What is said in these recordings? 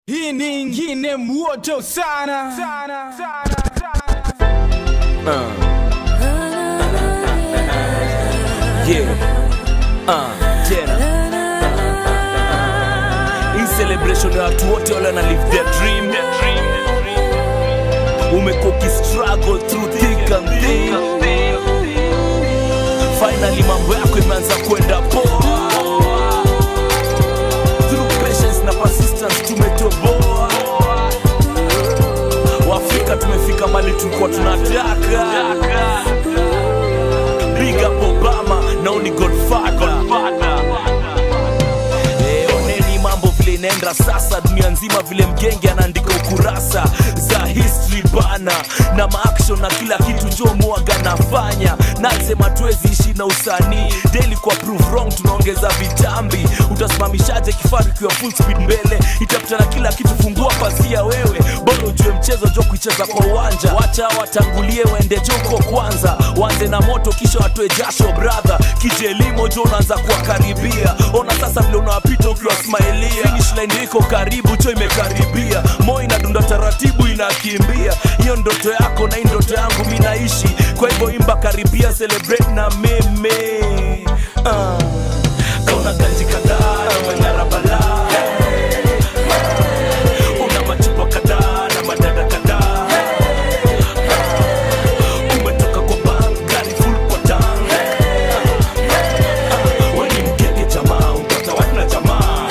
Hii ni ingine moto sana, sana, sana, Yeah. Uh, tena hii celebration ya watu wote wale wana live their dream umekuwa ukistruggle through thick and thin finally mambo yako imeanza kwenda poa through patience na persistence tumetoboa waafrika tumefika mali tulikuwa tunataka big up obama now ni godfather Eh, oneni mambo vile inaenda sasa dunia nzima vile mgenge anaandika ukurasa za history bana na maaction na kila kitu njo mwaga nafanya nasema tuwezi ishi na usanii daily kwa prove wrong tunaongeza vitambi utasimamishaje kifaru kiwa full speed mbele itapita na kila kitu fungua pasia wewe bora ujue mchezo jo kuicheza kwa uwanja wacha watangulie waende joko kwanza wanze na moto kisha watoe jasho brother kijelimo jo unaanza kuwakaribia ona sasa vile unawapita ukiwa smailia finish line iko karibu cho imekaribia moyo inadunda taratibu inakimbia hiyo ndoto yako na hii ndoto yangu mi naishi kwa hivyo imba karibia celebrate na meme uh. kauna ganji kadhaa na manyara balaa una machupa kadhaa na madada kadhaa umetoka kwa bank gari full kwa tank weni mgenge jamaa upata wana jamaa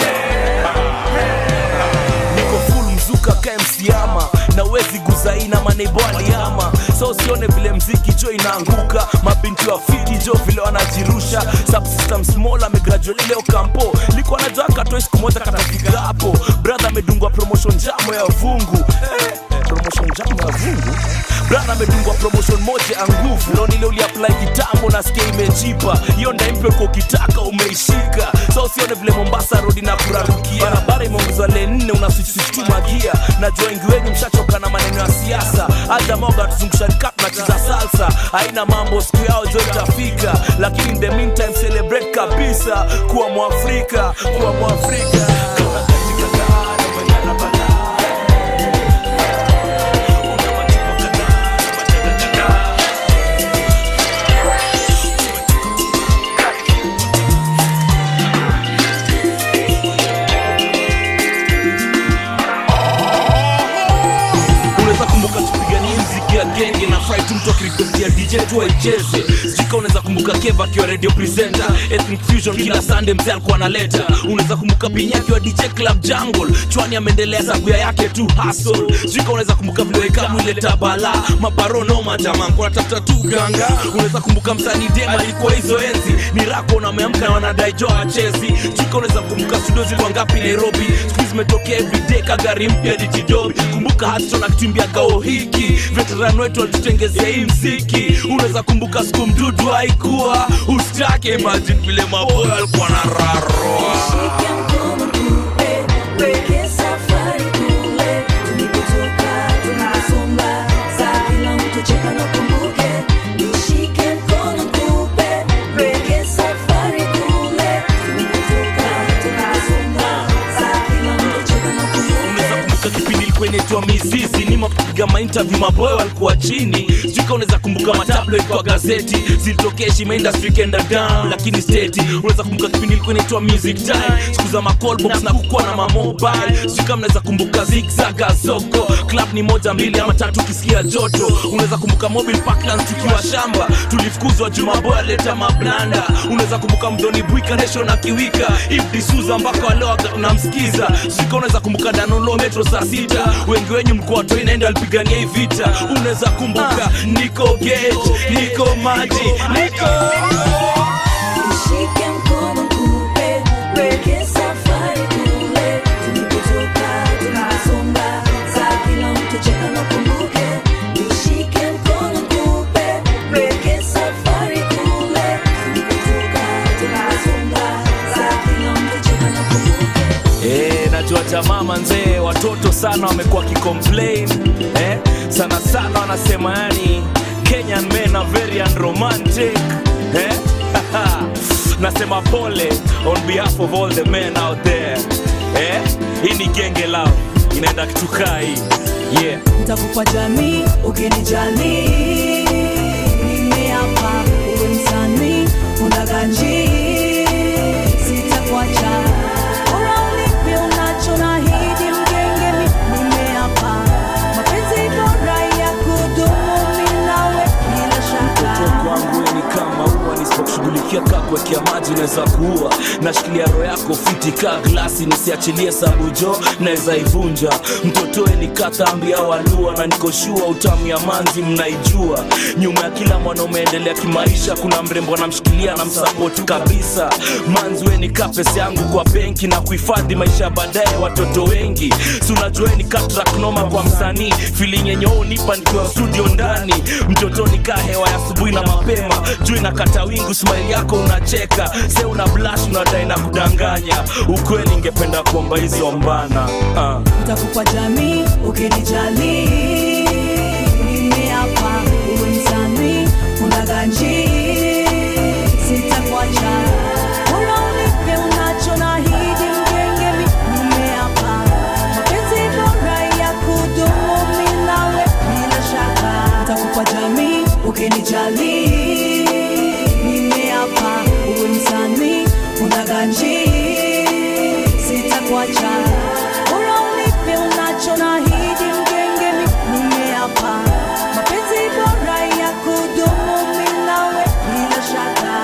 niko full mzuka kae msiama na wezi guzaina maneibo aliama so usione vile mziki jo inaanguka mabinti wa fiti jo vile wanajirusha subsystem small amegraduate leo kampo liko najua katoe siku moja katafika hapo brother amedungwa promotion jamo ya vungu eh, promotion jamo ya vungu brother amedungwa promotion moja ya nguvu leo nile uliapply kitambo nasikia imejipa hiyo ndaimpe kwa ukitaka umeishika so usione vile mombasa rodi na kurarukia barabara imeongezwa le nne unasisituma gia najua wengi wenyu mshachoka na maneno ya siasa hata moga tuzungusha kap na cheza salsa haina mambo siku yao jo itafika lakini in the meantime celebrate kabisa kuwa mwafrika kuwa mwafrika unaweza kumbuka tupiganie mziki ya genge na fry tu mtu akirikwestia dj tu aicheze sijika unaweza kumbuka keva akiwa radio presenter ethnic fusion kila sunday mzee alikuwa analeta unaweza kumbuka pinya akiwa dj club jungle chwani ameendelea sabuya yake tu hustle sijika unaweza kumbuka vile wekamu ile tabala maparo noma jamaa kuna tafuta tu ganga unaweza kumbuka msanii dem alikuwa hizo enzi ni rako na ameamka na wanadai jo achezi sijika unaweza kumbuka studio zilikuwa ngapi nairobi siku hizi zimetokea everyday kagari mpya dijidobi kumbuka hatu na kitimbia kao hiki veteran wetu walitutengezea hii mziki unaweza kumbuka siku mdudu haikuwa ustake imagine vile maboyo alikuwa na raroa Shike mkono tupe, weke safari kule. Tulipotoka, tuliposonga, saa kila mtu cheka na kumbuke. Nishike mkono tupe, weke safari kule. Tulipotoka, tuliposonga, saa kila mtu cheka na kumbuke. unaweza kumbuka kipindi ilikuwa inaitwa mizizi nima kupiga mainterview maboyo walikuwa chini sijui unaweza kumbuka matabloid kwa gazeti zilitokea shima industry kenda down lakini steti unaweza kumbuka kipindi ilikuwa inaitwa music time siku za macallbox na kukuwa na mamobile sijui kama unaweza kumbuka zigzaga soko club ni moja mbili ama tatu ukisikia joto unaweza kumbuka mobile parklands tukiwa shamba tulifukuzwa juu maboyo aleta mablanda unaweza kumbuka mdhoni bwika nesho na kiwika ifdisuza mpaka walewaga tunamsikiza sika unaweza kumbuka danolo metro saa sita wengi wenyu mkoa toi naenda alipigania hii vita unaweza kumbuka niko gate niko maji niko Nishike mkono tupe, weke safari kule. Tulipotoka, tuliposonga, saa kila mtu cheka na kumbuke. Nishike mkono tupe, weke safari kule. Tulipotoka, tuliposonga, saa kila mtu cheka na kumbuke. Eh, najua jamaa manzee watoto sana wamekuwa kicomplain eh, sana sana wanasema yani kenyan men are very unromantic eh? nasema pole on behalf of all the men out there eh? hii ni genge lao inaenda kitukai yeah nitakupa jamii ukinijali nimeapa uwe msanii unaganji sitakuacha bora unipe unacho nahidi mgenge mi nimeapa mapenzi bora ya kudumu mi nawe bila shaka mtoto wangu we ni kama ua nisipokushughulikia kaa kuwekea maji naweza kuua nashikilia roho yako fiti kaa glasi nisiachilie sabujo naweza ivunja mtotoe ni katambi au alua na nikoshua utamu ya manzi mnaijua nyuma ya kila mwanaume endelea kimaisha kuna mrembo anamshikilia na msapoti kabisa manzi we ni kaa pesa yangu kwa benki na kuhifadhi maisha ya baadaye watoto wengi si unajua we ni katraknoma kwa msanii filing yenye wewe unipa nikiwa studio ndani mtoto ni kaa hewa ya asubuhi na mapema juu inakata wingu smile yako unacheka se una blash unadai na kudanganya ukweli ingependa kuomba hizo mbana uh. nitakupa jamii ukinijali nimeapa uwe msanii unaganji sitakuacha bora unipe unacho nahidi mgenge mi nimeapa mapenzi bora ya kudumu mi nawe bila shaka nitakupa jamii ukinijali nimeapa uwe msanii unaganji sitakuacha bora unipe unacho nahidi mgenge mi nimeapa mapenzi bora ya kudumu mi nawe bila shaka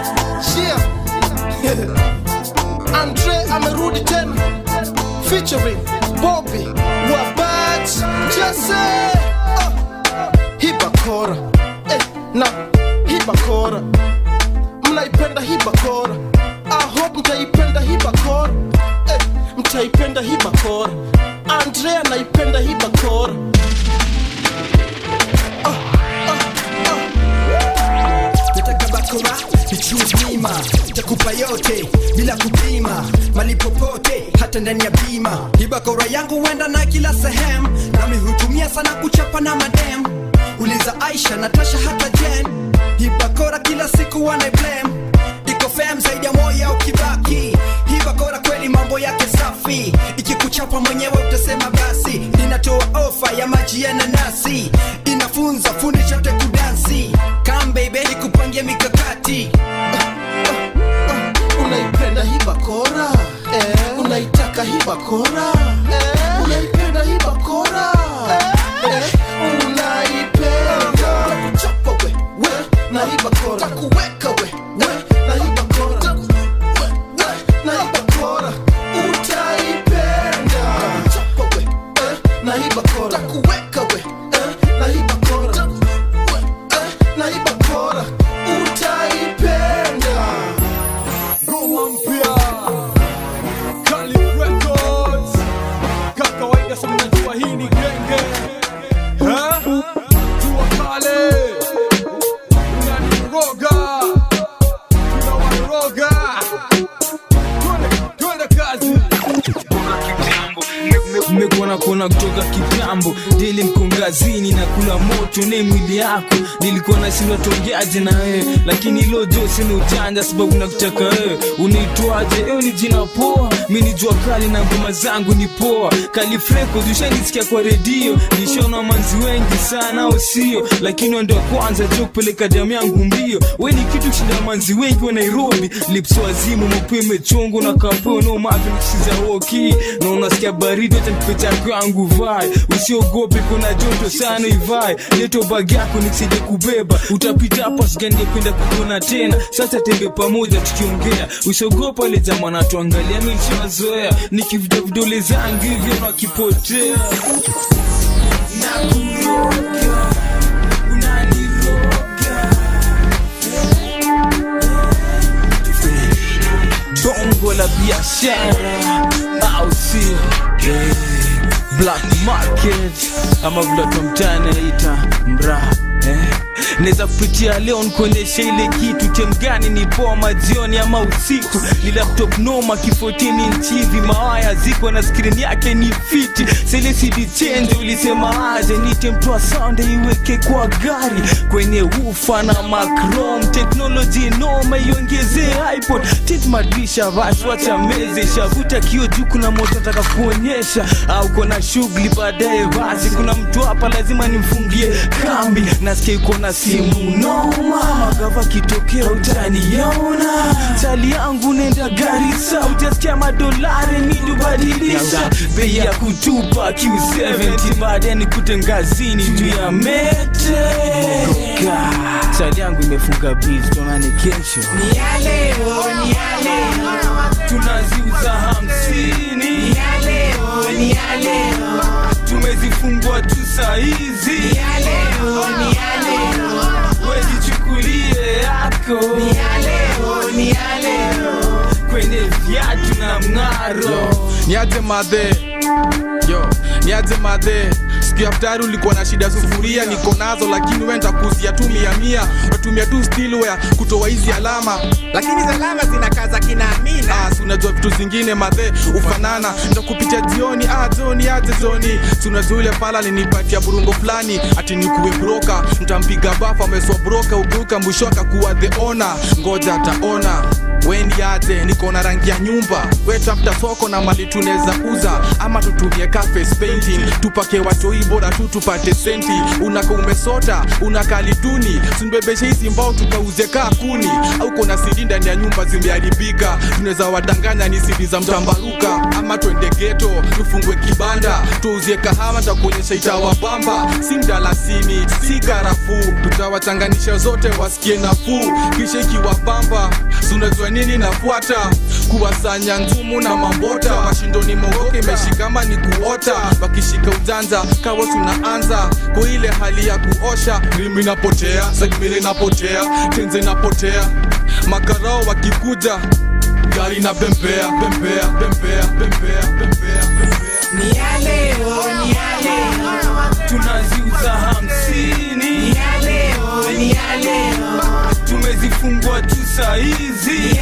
Yeah. Andre amerudi tena featuring Bobby Wabat Jesse oh. Hibakora eh, na Hibakora mnaipenda Hibakora I hope mtaipenda Hibakora eh, mtaipenda Hibakora Andre anaipenda Hibakora nataka bakora nichuzima takupa yote bila kupima mali popote hata ndani ya bima ibakora yangu huenda na kila sehemu nami hutumia sana kuchapa na madem uliza aisha natasha hata jen ibakora kila siku wanaiblem iko fem zaidi ya moya ukibaki hibakora kweli mambo yake safi ikikuchapa mwenyewe utasema basi inatoa ofa ya maji ya nanasi inafunza fundi chote kudansi kambebe ikupangia mikakati unaipenda hibakora eh. unaitaka hibakora eh. unaipenda hibakora eh. unaipenda kuchapa we we na hibakora takuweka we we na hibakora we we na hibakora utaipenda kuchapa we eh. na hibakora takuweka we eh. na hibakora we eh. na hibakora utaipenda Ngoma mpya Kali Records Kama kawaida sana najua hii ni genge Ha? Jua kale Unaniroga Tunawaroga Twende, twende kazi mmekuwa na kuona kutoka kitambo dili mkongazini na kula moto ne mwili yako nilikuwa nashindwa tongeaje na wewe lakini ilo jo sina ujanja sababu nakutaka wewe unaitwaje ewe ni jina poa mi ni jua kali na ngoma zangu ni poa kalifreko ushanisikia kwa redio nishaona manzi wengi sana au sio lakini wendo wa kwanza jo kupeleka damu yangu mbio we ni kitu kushinda manzi wengi wa nairobi lipso wazimu mapue mechongo na kapeo no mavi nikisiza woki na unasikia baridi hata nipe chako yangu vai usiogope kuna joto sana ivai leto bag yako nisije kubeba utapita hapa siganingependa kukuona tena sasa tembe pamoja tukiongea usiogopa wale jamaa natuangalia milishazoea nikivuta vidole zangu hivyo nakipotea nakuroga unaniroga bongo la biashara au sio Eh, black market ama vile tumtani naita mra eh, naweza kupitia leo nikuonyesha ile kitu chemgani ni poa majioni ama usiku ni laptop noma kifotini nchivi mawaya ziko na skrini yake ni fiti selesidi chenje ulisema aje nitemtoa sound iweke kwa gari kwenye ufa na macrom teknoloji noma iongezee ipod tit madrisha vashwacha meze shavuta kio juu kuna moto nataka kuonyesha au kona shughuli baadaye basi kuna mtu hapa lazima nimfungie kambi nasikia yuko na simu noma magava kitokea utaniona chali yangu nenda garisa utasikia madolari nidubadilisha bei ya kutupa q70 baadaye nikute ngazini juu ya mete Ka, chali yangu imefunga biz tonane kesho tunaziuza hamsini tumezifungua tu sahizi wejichukulie yako kwenye viatu na mng'aro niaje madhe yo niaje madhe siku ya ftari ulikuwa na shida sufuria niko nazo lakini wenda kuzia tu mia mia natumia tu stilware kutoa hizi alama lakini salama zinakaza kinaamina Ah, si unajua vitu zingine madhe ufanana ntakupitia jioni ah, joni aje joni si unajua ule pala alinipatia burungo fulani ati nikuwe broka ntampiga bafa ameswa broka ugeuka mwisho akakuwa the ona ngoja ataona weni aje niko na rangi ya nyumba we tafuta soko na mali tunaweza uza ama tutumie ka face painting tupake watoi bora tu tupate senti unaka umesota unakali duni simbebeshe hizi mbao tukauze kaa kuni au kona sidi ndani ya nyumba zimeharibika tunaweza wadanganya ni sidi za mtambaruka ama twende geto tufungwe kibanda tuuzie kahawa takuonyesha itawabamba si mdalasini si karafuu tutawachanganisha zote wasikie nafuu kisha ikiwabamba sunajua nini nafuata kuwasanya ngumu na mambota mashindoni mogoke imeshikama ni kuota wakishika ujanja kawa tunaanza kwa ile hali ya kuosha rimi napotea sagmili napotea tenze napotea makarao wakikuja gari na bembea bembea bembea bembea bembea bembea tunaziuza hamsini tumezifungua tu sahizi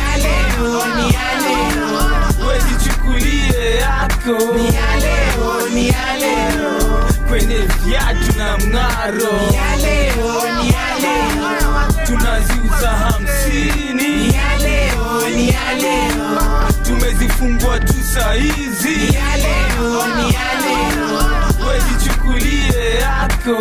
wejichukulie yako kwenye viatu na mng'aro tunaziuza hamsini tumezifungua tu sahizi wejichukulie yako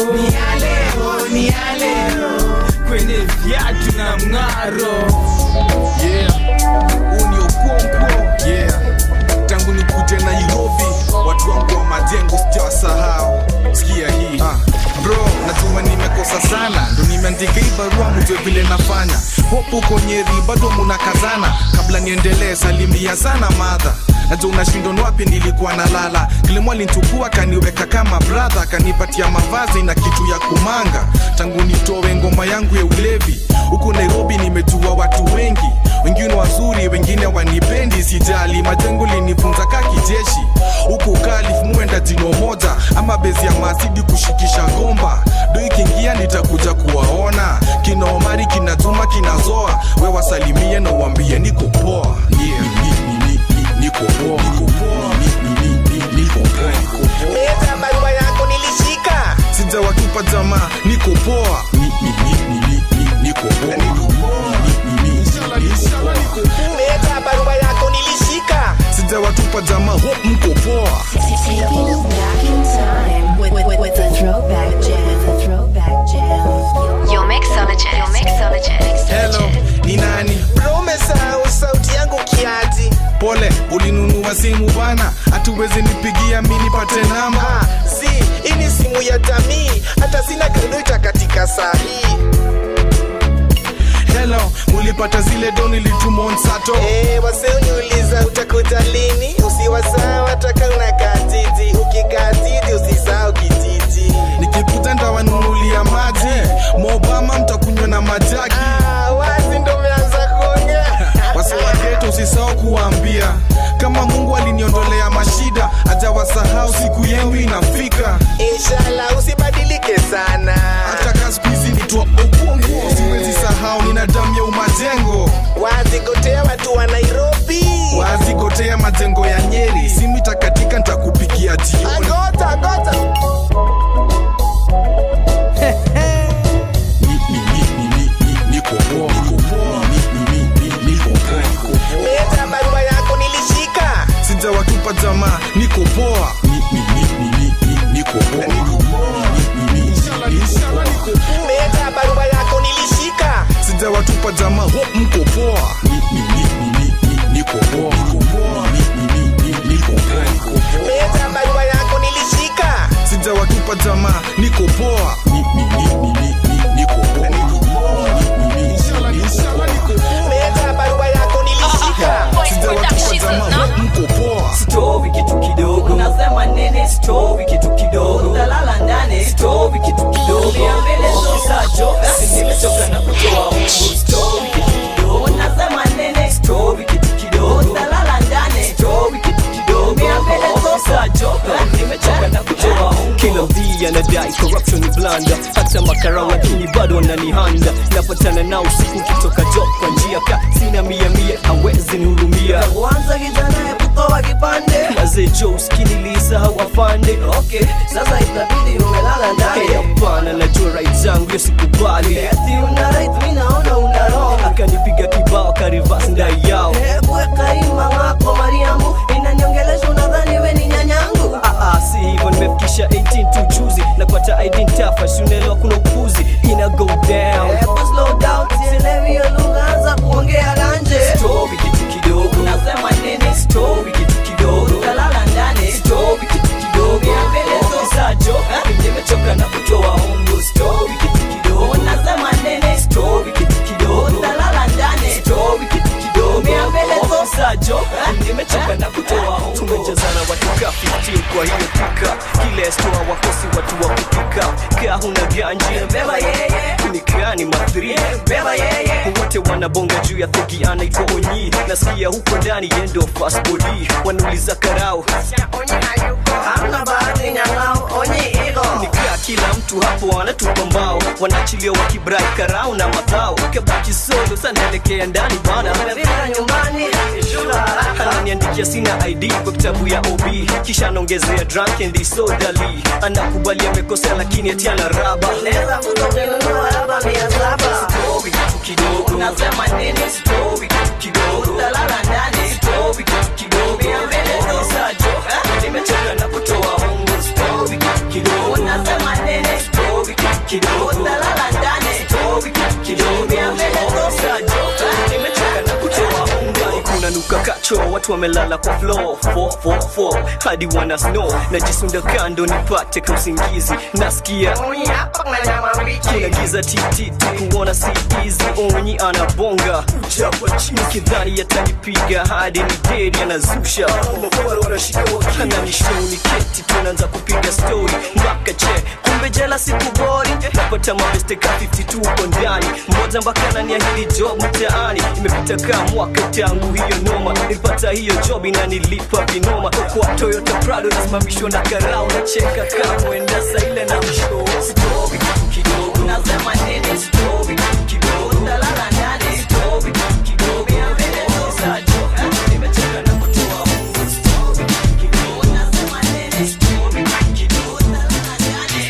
kwenye viatu na mng'aro yeah huu ni okonkwo yeah tangu nikuje nairobi watu wangu wa majengo sijawasahau sikia hii ah. bro najua nimekosa sana ndo nimeandika hii barua mjue vile nafanya hopu uko nyeri bado munakazana kabla niendelee salimia sana madha najua unashindon wapi nilikuwa nalala kilimo alinchukua kaniweka kama bradha kanipatia mavazi na kitu ya kumanga tangu nitowe ngoma yangu ya ulevi huku nairobi nimejua watu wengi wengine wazuri wengine wanipendi sijali majengo linifunza ka kijeshi huku kalif muenda jino moja ama bezi ya masidi kushikisha gomba do ikiingia nitakuja kuwaona kina omari kina juma kinazoa we wasalimie na uambie niko poa yeah. ni, ni, ni, ni, niko poa niko poa ni, ni, ni, ni, niko poa niko poa meta barua yako nilishika sijawatupa jamaa niko poa Ni- ni- ni- ni- ni- ni- niko poa Ni- ni- ni- ni- niko poa. meta barua yako nilishika sijawatupa jamaa hope mko poa Taking you back in time with, with, with a throwback jam. A throwback jam. Your mixologist. Your mixologist. hello ni nani bro umesahau sauti yangu kiati pole ulinunua simu bana hatuwezi nipigia mi nipate namba ah, si hii ni simu ya jamii hata sina kredita katika saa hii hello mulipata zile doni litumon-sato Eh, wase uniuliza utakuja lini usiwasahau hataka unakaa jiji ukikaa jiji usisahau kijiji nikikuja ndawanunulia maji mobama mtakunywa na majaki ah, wazi ndo umeanza kuongea wase wageto usisahau kuwaambia kama mungu aliniondolea mashida ajawasahau siku yenu inafika inshallah usibadilike sana hata kaskuizi nitwa Leta barua yako nilishika sijawatupa jamaa ho mko poa Leta barua yako nilishika sijawatupa jamaa niko poa Leta barua yako nilishika sijawatupa jamaa ho mko poa stovi kitu kidogo unasema nini stovi kitu kidogo utalala ndani stovi kitu kidogo mbele zosacho nimechoka na kutoa ungu stovi kitu kidogo unasema nini stovi kitu kidogo utalala ndani stovi kitu kidogo mbele zosacho nimechoka na kutoa ungu kila mdhi anadai corruption ni blanda hata makarau lakini bado wananihanda napatana nao usiku kitoka job kwa njia ka sina mia mia hawezi nihurumia kwanza kijana ya kutoa kipande mazee jo uskini lisahau afande okay sasa itabidi umelala ndani Hey, hapana najua right zangu yo sikubali eti una right mimi naona una wrong akanipiga kibao karivas ndai yao kuweka ima ngako mariamu inaniongelesha unadhani we ni nyanyangu Ah, ah, si hivyo nimefikisha 18 tu juzi napata id tafa siunaelewa kuna upuzi ina go down Hebu slow down, sielewi hiyo lugha, anza kuongea ganje. Story kitu kidogo Unasema nini? story kitu kidogo Utalala ndani. story kitu kidogo Ya mbele sajo nimechoka na kutoa hongo story kitu kidogo Unasema nini? story kitu kidogo Utalala ndani. story kitu kidogo Ya mbele sajo nimechoka na kutoa hongo tumejazana watu ka 15 kwa hiyo pika kila stoa wakosi watu wa kupika kaa huna ganji Beba yeye. nikani mathri Beba yeye. wote wanabonga juu ya thegi anaitwa onyi nasikia huko ndani yendo fast body wanauliza karao Hamna bahati nyang'au, onyi iko. nikaa kila mtu hapo wanatupa mbao wanaachilia wakibrai karao na madhao kabaki solo sanaelekea ndani bana Umefika nyumbani, shuka haraka. ananiandikia sina id kwa kitabu ya ob kisha anaongezea drunk and disorderly anakubali amekosea lakini ati ana raba Naweza kutokununua hapa mia saba. Story kitu kidogo Unasema nini? Story kitu kidogo Utalala ndani. Story kitu kidogo Ya mbele Sajo nimechoka na kutoa hongo Story kitu kidogo Unasema nini? Story kitu kidogo Utalala ndani. Story kitu kidogo Ya mbele Sajo nimechoka na kutoa hongo kuna nuka kacho watu wamelala kwa floor 444 hadi wana snow najisunda kando nipate kausingizi nasikia Onyi hapa kuna nyama mbichi. kila giza tititi kuona si easy onyi anabonga chapa chini kidhani yatanipiga hadi ni dedi anazusha ananishoni keti tunaanza kupiga story mpaka che kumbe jela sikubori napata mabeste ka 52 uko ndani mmoja mpaka ananiahidi job mtaani imepita kaa mwaka tangu hiyo noma nilipata hiyo job inanilipa vinoma kwa toyota prado nasimamishwa na karao nacheka kaa mwenda saile na msho story kitu kidogo Unasema nini? story kitu kidogo Utalala ndani. story kitu kidogo Ya mbele sajo nimechoka na kutoa hongo story kitu kidogo Unasema nini? story kitu kidogo Utalala ndani.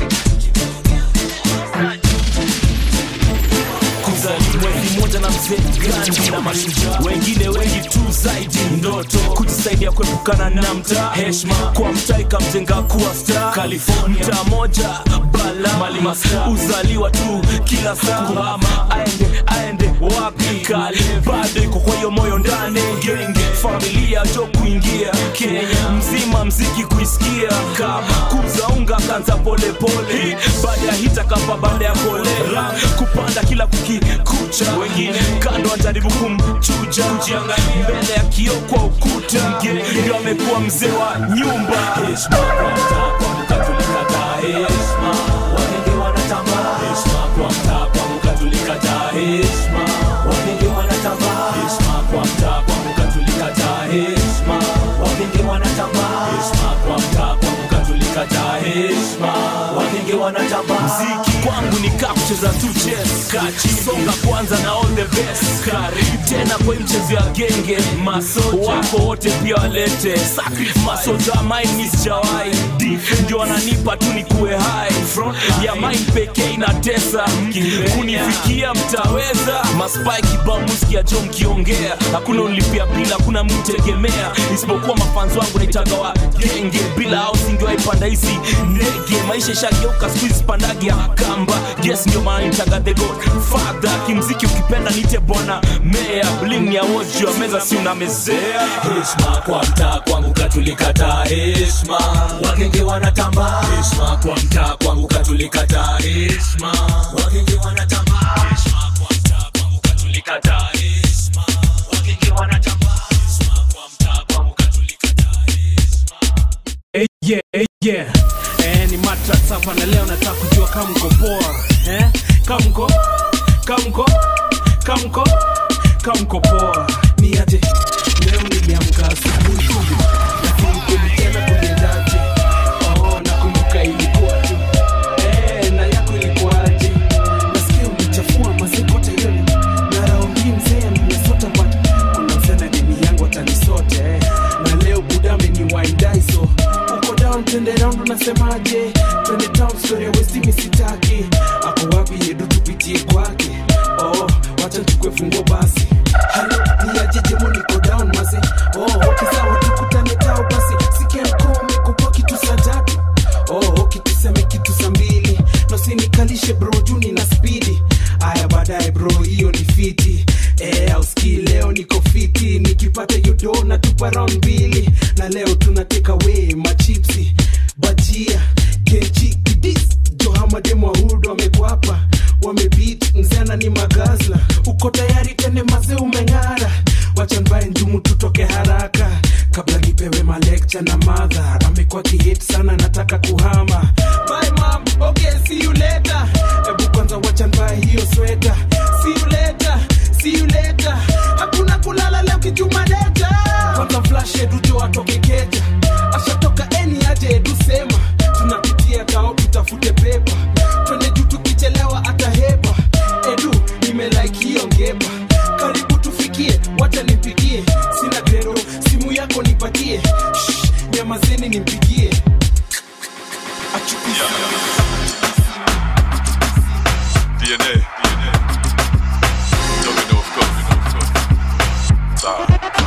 kuzali mwezi moja na mzee gandi na mashujaa wengine wengi tu zaidi ndoto kujisaidia kuepukana na mtaa heshma kwa mtaa ikamjenga kuwa star california mtaa moja bala malimasta uzaliwa tu kila saa kuhama aende aende wapi kale bado iko kwa hiyo moyo ndani genge familia jo kuingia kenya mzima mziki kuisikia kama kuza unga kanza polepole baada ya hita kapa baada ya kolera kupanda kila kukikucha wengine kando wanajaribu kumchuja mbele ya kio kwa ukuta ndio amekuwa mzee wa nyumba heshima kwa mtaa kwa mkatolika taa heshima wagenge wanatambaa heshima kwa mtaa kwa mkatolika taa heshima wagenge wanatambaa heshima kwa mtaa kwa mkatolika taa heshima wagenge wanatambaa heshima kwa mtaa kwa mkatolika taa heshima wagenge wanatambaa mziki kwangu ni kaa kucheza tu chess kachi songa kwanza na all the best karibu tena kwa hii mchezo ya genge masoja wako wote pia walete sacrifice masoja mine misjawai ndio wananipa tu ni kuwe hai ya mine pekee inatesa kunifikia mtaweza maspai kibao muskia jo mkiongea hakuna unlipia bila hakuna mtegemea isipokuwa mafanzi wangu naitaga wa genge bila au panda hizi ndege maisha ishageuka skuizi pandagi ya kamba yes ndio maana nitaga the god father kimziki ukipenda nite bwana mea bling ya woz juu ya meza si unamezea heshma kwa mtaa kwangu katulikata heshma wakenge wanatamba heshma kwa mtaa kwangu katulikata heshma wakenge wanatamba heshma kwa mtaa kwangu katulikata heshma wakenge wanatamba heshma kwa mtaa kwangu katulikata Eh, yeah, eh, yeah. Eh, ni Matrax hapa na leo nataka kujua kama mko poa eh? kama mko kama mko kama mko kama mko poa ni aje leo niliamka asubuhi lakini kweli tena kuliendaje oh nakumbuka ilikuwa tu eh, na yako ilikuwaje nasikia umechafua mazikote yoni na raundi mzee nimesota but kuna mzee na dini yangu atanisota eh. na leo budame ni waindaiso uko down twende round unasemaje twende town story ya westi misitaki ako wapi yedu tupitie kwake oh wacha chukue fungo basi halo ni ajejemo niko down mase oh okay sawa tukutane tao basi sikia mkome kupa kitu saa tatu oh okay tuseme kitu saa mbili nosinikalishe bro juni na spidi aya baadaye bro hiyo ni fiti eh, auski leo niko fiti nikipata yodo na tupa round mbili na leo tunateka we machipsi bajia kechi kidis johamademwahudo wamekwapa wamebit mzana ni magazla uko tayari tene maze umeng'ara wachanbae njumu tutoke haraka kabla nipewe malekcha na madha amekuwa kihet sana nataka kuhama Bye, mom. Okay, see you later. Ebu kwanza wachanbae hiyo sweta See you later. See you later. hakuna kulala leo kijumaleta kwanza flash edujo atoke keja ashatoka eni aje edu sema tunapitia kao tutafute pepa twende juu tukichelewa atahepa edu nimelike hiyo ngepa karibu tufikie wacha nipigie sina grero simu yako nipatie Shh, nyamazeni nimpigie DNA. Domino, of course. Sawa.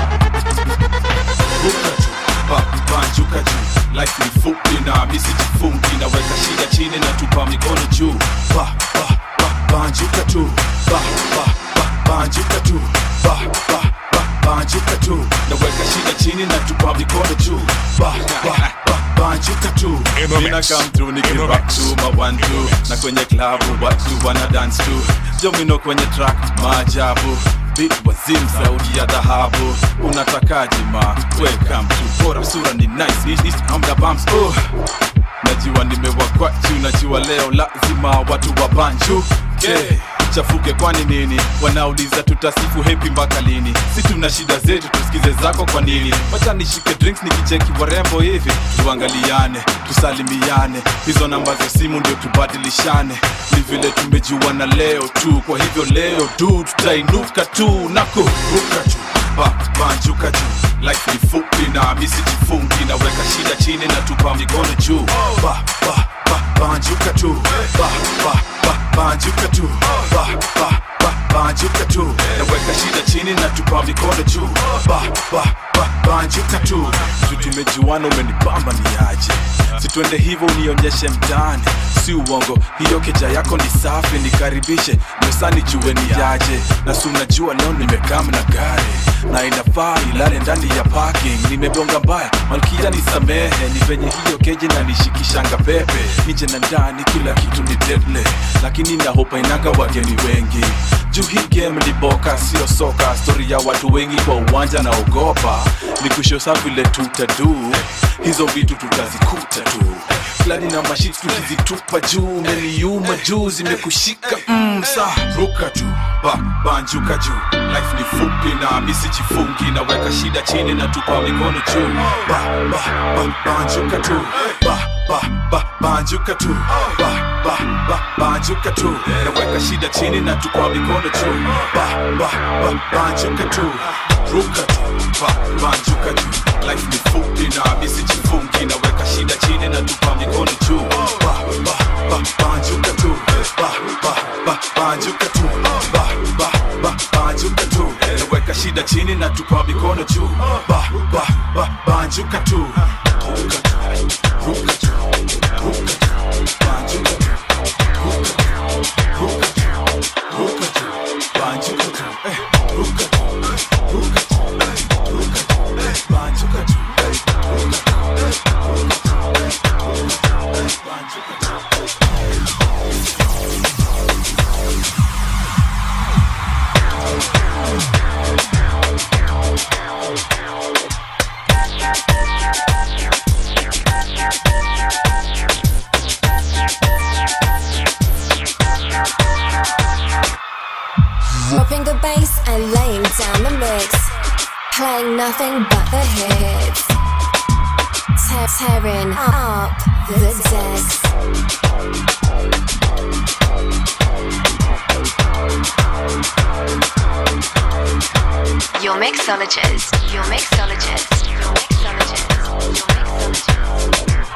Ruka juu, ba, banjuka juu life ni fupi na misi jifungi naweka shida chini na tupa mikono juu ba, ba, ba, banjuka tu ba, ba, ba, banjuka tu ba, ba, ba, banjuka tu naweka shida chini na tupa mikono juu ba, ba, ba, banjuka tu mina come through nikirap tu ma one two na kwenye klabu watu wana dance tu jomino kwenye track maajabu Beat wazim sauti ya dhahabu unatakaje ma welcome to bora sura ni nice East, east, I'm the bumps oh. najua nimewakwa juu najua leo lazima watu wa banju okay. chafuke kwani nini wanauliza tutasifu hepi mpaka lini si tuna shida zetu tusikize zako kwa nini wacha nishike drinks nikicheki warembo hivi tuangaliane tusalimiane hizo namba za simu ndio tubadilishane ni vile tumejuana leo tu kwa hivyo leo tu tutainuka tu na kuruka juu ba, banjuka juu life ni fupi na misi jifungi naweka shida chini na tupa mikono juu ba, ba, ba, banjuka tu ba, ba, ba, banjuka tu ba, ba, ba, banjuka tu naweka shida chini na tupa mikono juu ba, ba, ba, banjuka tu tu tumejuana umenipamba ni aje situende hivyo unionyeshe mtaani si uongo hiyo keja yako ni safi nikaribishe mesani jue ni yaje na si unajua leo nimekam na gari na inafaa ilale ndani ya parking nimebonga mbaya malkia nisamehe ni venye hiyo keji na nishikishanga pepe nije na ndani kila kitu ni deadly lakini nahopa inanga wageni wengi juu hii game ni boka sio soka stori ya watu wengi kwa uwanja na ogopa ni kushosa vile tutadu hizo vitu tutazikuta tu flani na mashit tukizitupa juu meliuma juu zimekushika mm, sa ruka juu ba, banjuka juu life ni fupi na misi jifungi naweka shida chini na tupa mikono juu ba, ba, ba, banjuka tu ba, ba, ba, banjuka tu ba, ba, ba, banjuka tu naweka shida chini na tupa mikono juu ba, ba, ba, banjuka tu ruka tu ba, banjuka juu life ni fupi na misi jifungi naweka shida chini na tupa mikono juu ba, ba, ba, banjuka tu ba, ba, ba, banjuka tu ba, ba, ba, banjuka tu naweka shida chini na tupa mikono juu ba, ba, ba, banjuka tu ruka tu ruka tu down the mix, playing nothing but the hits. Te- tearing up the decks. Your mixologist, your mixologist, your mixologist, your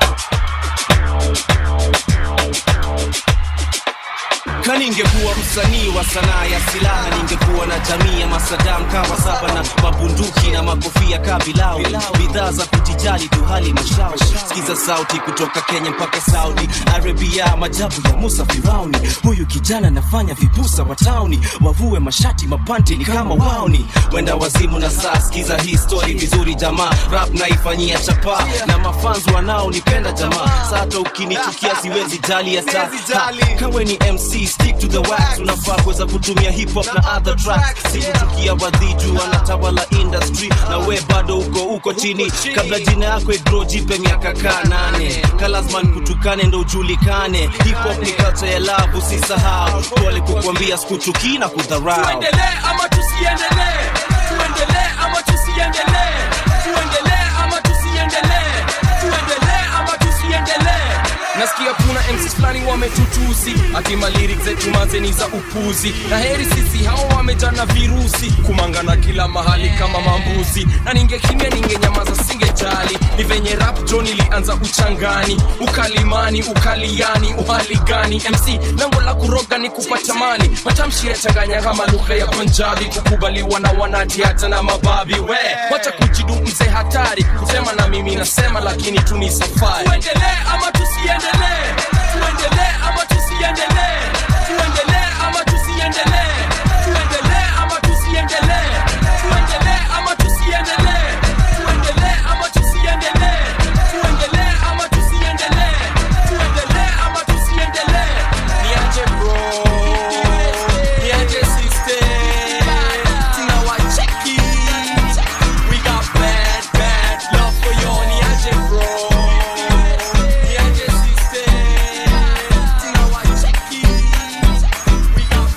kaningekuwa msanii wa sanaa ya silaha ningekuwa na jamii ya masadam kawa saba na mabunduki na makofia kabilau bidhaa za kujijali tu hali mashao sikiza sauti kutoka kenya mpaka saudi arabia majabu ya musa firauni huyu kijana anafanya vipusa wa tauni wavue mashati mapanti ni kama wauni wenda wazimu na saa sikiza hii story vizuri jamaa rap naifanyia chapa na mafanzi wanaonipenda jamaa sata ukinichukia siwezi jali hata Ha, kawe ni mc stick to the wax unafaa kuweza kutumia hip hop na other tracks sikuchukia wadhiju wanatawala industry na we bado uko uko chini kabla jina yako igro jipe miaka kaa nane kalasman kutukane ndo ujulikane hip hop ni culture ya love usisahau pole kukwambia sikuchukii na kudharau tuendelee ama tusiendelee tuendelee ama tusiendelee tuendelee ama tusiendelee tuendelee ama tusiendelee nasikia kuna mcs fulani wametutusi atima lyrics zetu mazeni za upuzi na heri sisi hao wamejana virusi kumangana kila mahali kama mambuzi na ningekimya ningenyamaza singejali ni venye rap john ilianza uchangani ukalimani ukaliani uhali gani mc lango la kuroga ni kupata mali matamshi yachanganya kama lugha ya punjabi kukubaliwa na wanati hata na mababi we wacha kujidu mzee hatari kusema na mimi nasema lakini tu ni safari tuendelee ama tusiendelee tuendelee ama tusiendelee tuendelee ama tusiendelee tuendelee ama tusiendelee tuendelee ama tusiendelee tuendelee ama tusiendelee tuendelee ama tusiendelee tuendelee ama tusiendelee niaje bro niaje sister tunawacheki we got bad bad love for you niaje bro niaje sister tunawacheki we got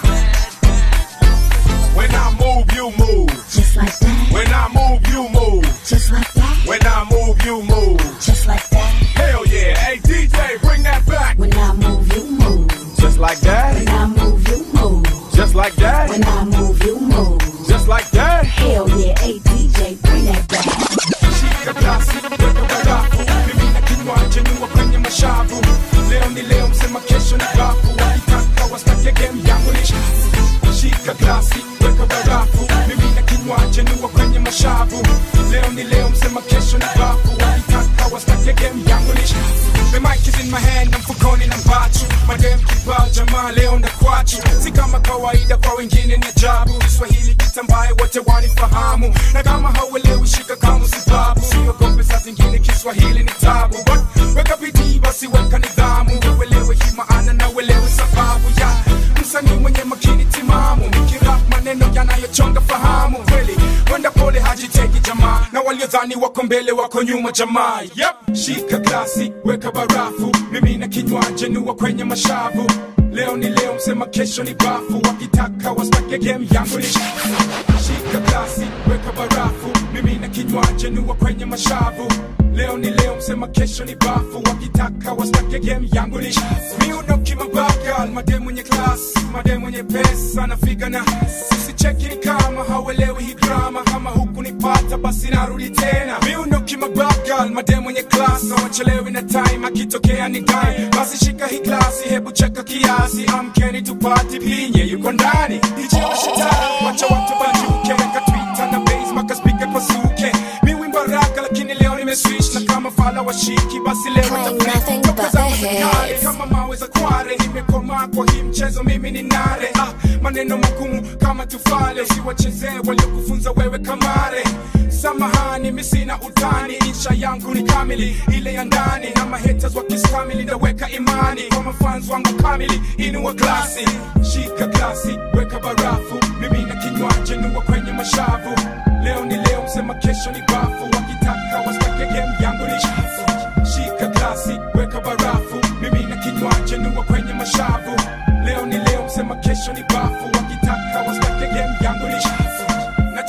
When I move, you move. Just like that. When I move, you move. Just like that. When I move, you move. Just like that. Hell yeah. Hey, DJ, bring that back. When I move, you move. Just like that. When I move, you move. Just like that. When I move, you move. Just like that. Hell yeah. Hey, DJ, bring that back. Shika glasi, weka barafu mimi na kinywaji niwa kwenye mashavu leo ni leo msema kesho ni bafu wakitaka wastake game yangu ni shafu shika glasi weka barafu mimi na kinywaji niwa kwenye mashavu leo ni leo msema kesho ni bafu wakitaka wastake game yangu ni shafu The mic is in my hand na mfukoni na mbachu madem kibao jamaa leo ndakwachu si kama kawaida kwa wengine ni ajabu kiswahili kitambaye wote wanifahamu na kama hauelewi shika kama sababu siogope saa zingine kiswahili ni tabu But weka bidii basi weka nidhamu uelewe hii maana na uelewe sababu ya msanii mwenye makini timamu nikirap maneno yanayochonga fahamu kweli kwenda pole hajiteki jamaa na waliodhani wako mbele wako nyuma jamaa yep. shika glasi weka barafu mimi na kinywaji nuwa kwenye mashavu leo ni leo msema kesho ni bafu wakitaka wastake game yangu ni shafu shika glasi weka barafu mimi na kinywaji nuwa kwenye mashavu leo ni leo msema kesho ni bafu wakitaka wastake game yangu ni shafu miuno kimabagal made mwenye klas made mwenye pesa nafika na sisi cheki ni kama hauelewi hii drama kama huku nipata basi narudi tena miuno kimabagal made mwenye klas hawachelewi na time akitokea ni dai basi shika hii glasi hebu cheka kiasi amkeni tupati pinye yuko ndani DJ mashitani wacha watu wajuke weka twitter na base mpaka speaker pasuke mi wimbo raka lakini leo nimeswish na kama fala washiki basi leo Playing nothing but the Kale, hits. kama mawe za kware nimekomaa kwa hii mchezo mimi ni nare ah, maneno magumu kama tufale usiwachezee waliokufunza wewe kamare samahani mi sina utani insha yangu ni kamili ile ya ndani na mahaters wakistamili ndaweka imani kwa mafans wangu kamili inua glasi shika glasi weka barafu mimi na kinywaji nuwa kwenye mashavu leo ni leo msema kesho ni bafu wakitaka wastake game yangu ni shafu shika glasi weka barafu mimi na kinywaji nuwa kwenye mashavu leo ni leo msema kesho ni bafu wakitaka wastake game yangu ni shafu na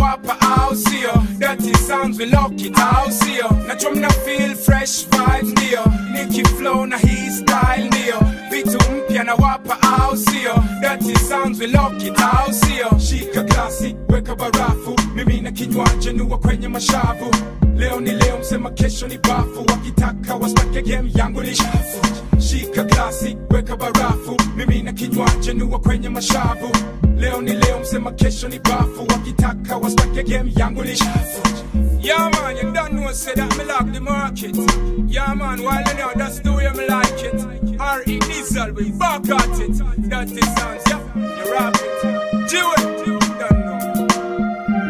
nawapa au sio dirty sounds we lock it au sio nacho mna feel fresh vibes ndio niki flow na hii style ndio vitu mpya nawapa au sio dirty sounds we lock it au sio shika glasi weka barafu mimi na kinywaji nua kwenye mashavu leo ni leo msema kesho ni bafu wakitaka wastake game yangu ni shafu shika glasi weka barafu mimi na kinywaji nua kwenye mashavu leo ni leo msema kesho ni bafu wakitaka wastake game yangu ni shafu Yeah man, you don't know say that me lock the market Yeah man, while you know that's the way me like it R.E. Diesel, we back at it That's the sounds, yeah, you rap it Do it, you don't know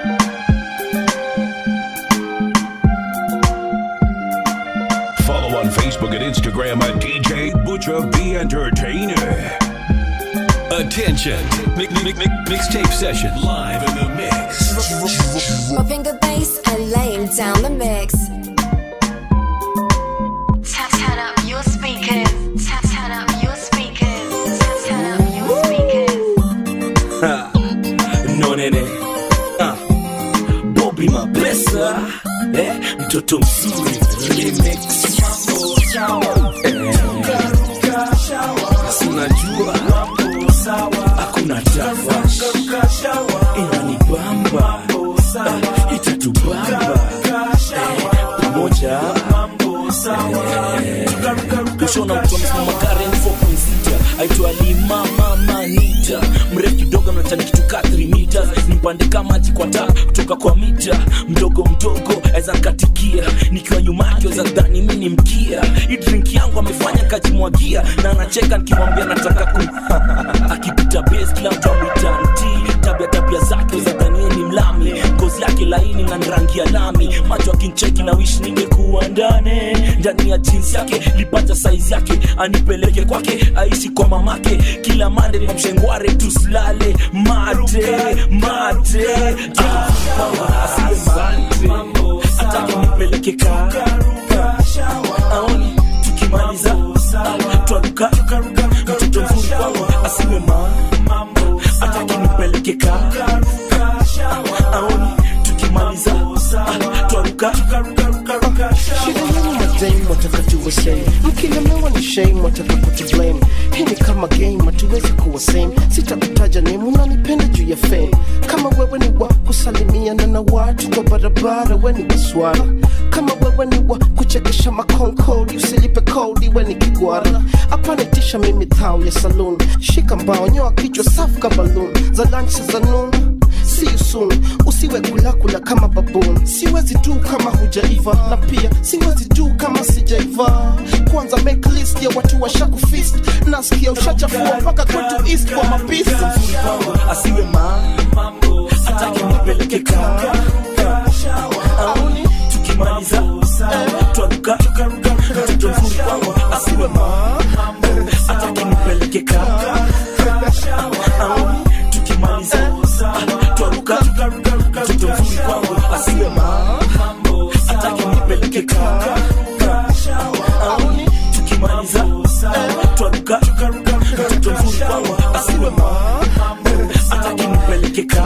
Follow on Facebook and Instagram at DJ Butcher B Entertainer. Attention. Mix, mix, mix, mixtape session live in the mix. Popping the bass and laying down the mix. Tap, turn up your speakers. Tap, turn up your speakers. Tap, turn up your speakers. Ha, no nene Ah, Bobby mapesa eh, mtoto mzuri remix Eh, si unajua hakuna tafash inanibamba eh, itatubamba eh, pamoja eh, kushona mtu amesimama Karen 4.6 aitwa Lima Mama Nita mrefu kidogo mnatani kitu ka 3 meters nipande kama maji kwa taa kutoka kwa mita mdogo mdogo aweza nkatikia nikiwa nyuma yake weza dhani mi ni mkia hii drink yangu amefanya kajimwagia na anacheka nikimwambia nataka ku akipita base kila mtu amwita nti tabia tabia zake weza dhani yeye ni mlami ngozi yake laini na ni rangi ya lami macho akincheki na wish ningekuwa ndani ndani ya jeans yake lipata saizi yake anipeleke kwake aishi kwa mamake kila mande na mshengware tusilale mate mate Ah, asiye mate atake nipeleke ka aoni tukimaliza ah, twaruka mtoto mzuri kwangu asiwe ma atake nipeleke ka aoni tukimaliza ah, twaruka shida yenu madame wataka tuwe same mkilemewa ni shame wataka kutublame hii ni kama game hatuwezi kuwa same sitakutaja name unanipenda juu ya fame kama wewe ni wa kusalimiana na watu kwa barabara we ni waswara kama wewe ni wa kuchekesha makonkoli usilipe kodi we ni kigwara apanitisha mimi thao ya saloon shika mbao nyoa kichwa safu ka balloon za lunch za noon see you soon usiwe kulakula kama baboon siwezi tu kama hujaiva na pia siwezi tu kama sijaiva kwanza make list ya watu washakufist nasikia ushachafua mpaka kwetu east kwa mapisi asiwe ma atake nipeleke ka aoni tukimaliza twaruka mtoto mzuri kwangu asiwe ma atake nipeleke ka aoni tukimaliza twaruka mtoto mzuri kwangu asiwe ma atake nipeleke ka aoni tukimaliza twaruka mtoto mzuri kwangu asiwe ma atake nipeleke ka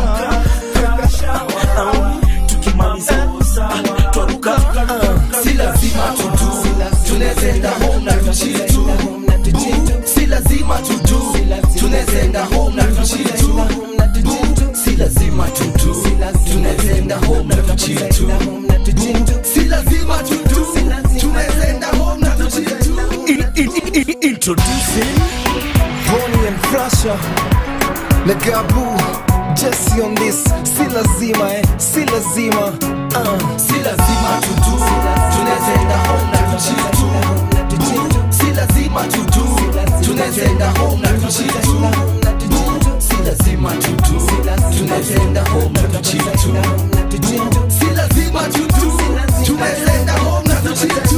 aoni tukimaliza twaruka si lazima tudu tunezenda home na tuchitu si lazima tudu tunezenda home na tuchitu si lazima tudu tunezenda home na tuchitu si lazima tudu tunezenda home na tuchitu introducing Bonnie and Frasha na Gabu Jesse on this si lazima eh si lazima uh. si lazima tudu tunezenda home na tuchitu si lazima tudu tunezenda home na tuchitu si lazima tudu tunezenda home na tuchitu si lazima tudu tunezenda home na tuchitu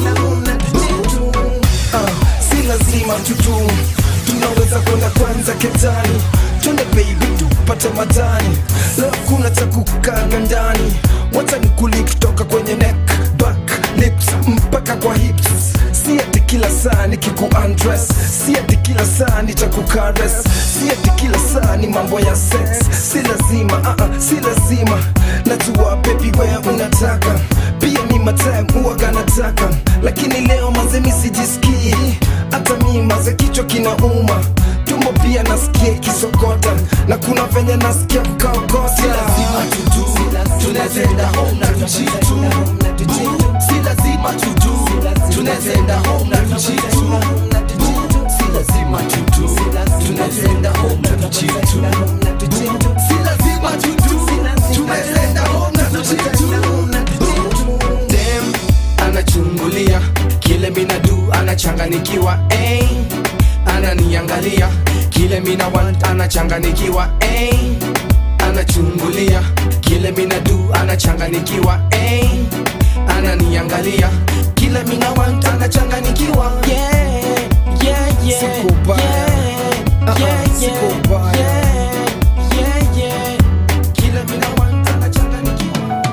uh, si lazima tudu tunaweza kwenda kwanza ketani twende baby tupate matani leo kuna cha kukanga ndani wacha nikuli kutoka kwenye neck back lips mpaka kwa hips si ati kila saa nikiku undress si ati kila saa nitakukares si ati kila saa ni mambo ya sex si lazima uh -uh, si lazima najua bebi wewe unataka pia mi matime huwaga nataka lakini leo mazemi sijisikii hata mi maze kichwa kinauma tumbo pia nasikia kisokota na kuna venye nasikia kukaokota si lazima tutu tunazenda home na tujitu Boo, si lazima tutu tunazenda home na tujitu Boo, si lazima tutu tunazenda home na tujitu Boo, si lazima tutu tunazenda home na tujitu Dem anachungulia kile mina du anachanganikiwa eh. ananiangalia kile mina want anachanganikiwa eh. anachungulia kile mina du anachanganikiwa eh. ananiangalia kile mina want anachanganikiwa yeah, yeah, yeah, Sikubaya. yeah, yeah, yeah, yeah, yeah, yeah. Kile mina want anachanganikiwa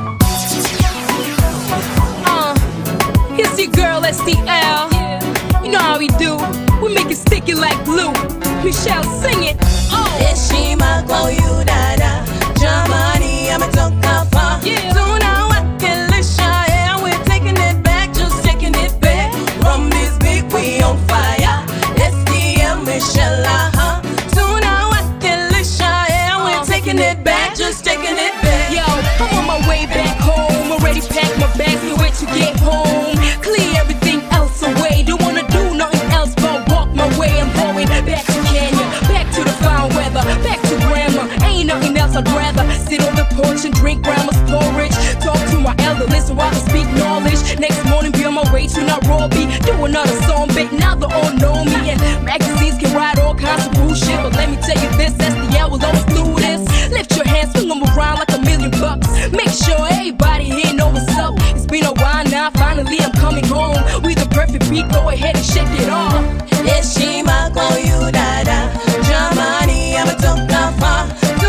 Uh, it's your girl SDL. You know how we do. We make it sticky like glue. Michelle, sing it. Oh. heshima kwa huyu dada jamani ametoka far tunawakilisha yeah we're taking it back just taking it back from this beat we on fire SDM Michelle aha tunawakilisha yeah we're taking it back just taking it back Yo, I'm on my way back home. Already packed my bags, can't wait to get home. Clear everything else away. Don't wanna do nothing else but walk my way. I'm going back to Kenya, back to the fine weather, back to grandma. Ain't nothing else I'd rather sit on the porch and drink grandma's porridge. Talk to my elder, listen while I speak knowledge. Next morning, be on my way to Nairobi. Do another song, big now they all know me. And magazines can write all kinds of bullshit. But let me tell you this, SDL will always do this. Lift your hands, swing them around like a million bucks. Make sure everybody here know what's up. It's been a while now, finally I'm coming home. With the perfect beat, go ahead and shake it off. heshima kwa huyu dada jamani ametoka far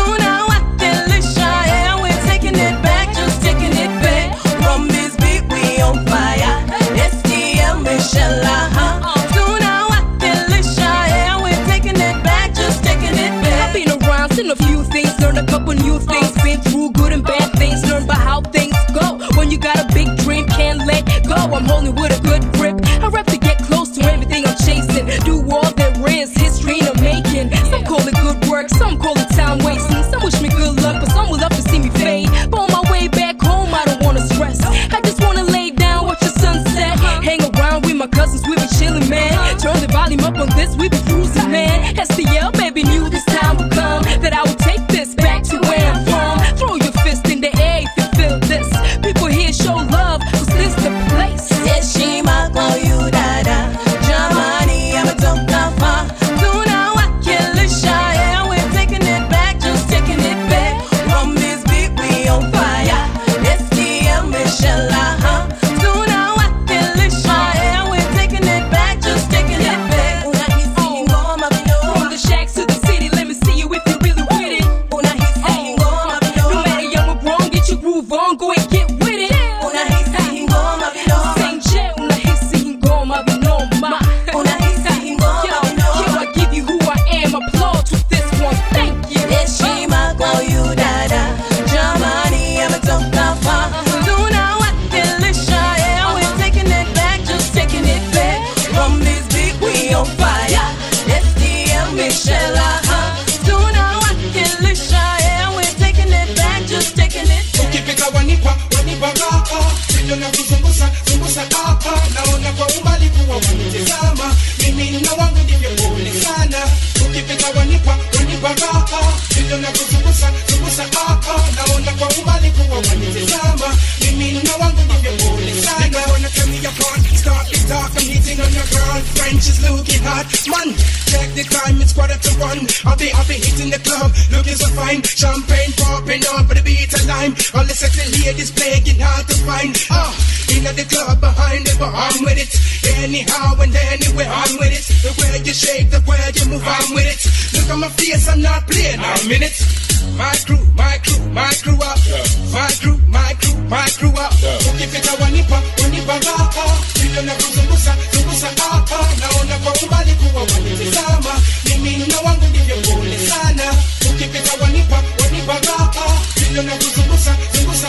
tunawakilisha yeah we're taking it back just taking it back from this beat we on fire SDM Michelle aha tunawakilisha yeah we're taking it back just taking it back I've been around, seen a few things, learned a couple new things, been through good and bad things, learned about how things go. When you got a big dream, can't let go. I'm holding with a good grip. I rap to get close to everything I'm chasing. Do all there is, history in the making. Some call it good work, some call it time wasting. Some wish me good luck, but some would love to see me fade. But on my way back home, I don't wanna stress. I just wanna lay down, watch the sunset. Hang around with my cousins, we be chillin', man. Turn the volume up on this, we be cruising, man. STL, baby, knew this time would come. That I would take this back to where I'm from. Throw your fist in the air if you feel this. People here show love, cause this the place. heshima kwa huyu dada jamani ametoka far tunawakilisha yeah we're taking it back just taking it back from this beat we on fire SDM Michelle aha tunawakilisha yeah we're taking it back just taking it back unahisi ngoma vino From the shacks to the city, let me see you if you really with it. unahisi ngoma vino No matter young or grown, get your groove on, go and get with it. unahisi ngoma vino Senje, unahisi ngoma vinoma. unahisi ngoma Yo, vino yo, I give you who I am, applaud to this one, thank you. heshima kwa huyu dada jamani ametoka far tunawakilisha yeah we're taking it back just taking it back from this beat we on fire SDM Michelle aha tunawakilisha yeah we're taking it back just taking it back ukipita wanipa wanipa raha vile na kuzungusa zungusa hapa naona kwa umbali kuwa wanitizama mimi na wangu ndivyo pole sana ukipita wanipa wanipa raha vile na kuzungusa zungusa hapa naona kwa umbali kuwa wanitizama mimi na wangu ndivyo pole sana Nigga wanna tell me apart start it talk I'm hitting on your girl French is looking hot man check the time it's quarter to one I'll be I'll be hitting the club looking so fine champagne popping up for the beat of lime all the sexy ladies playing hard to find ah in the club behind it but I'm with it anyhow and anywhere I'm with it the way you shake the way you move I'm with it look at my face I'm not playing I'm in it my crew my crew my crew up my crew my crew my crew up ukifika wanipa wanipa raha vile na kuzungusa zungusa hapa naona kwa umbali kuwa wanitizama mimi na wangu ndivyo pole sana ukipita wanipa wanipa raha vile na kuzungusa zungusa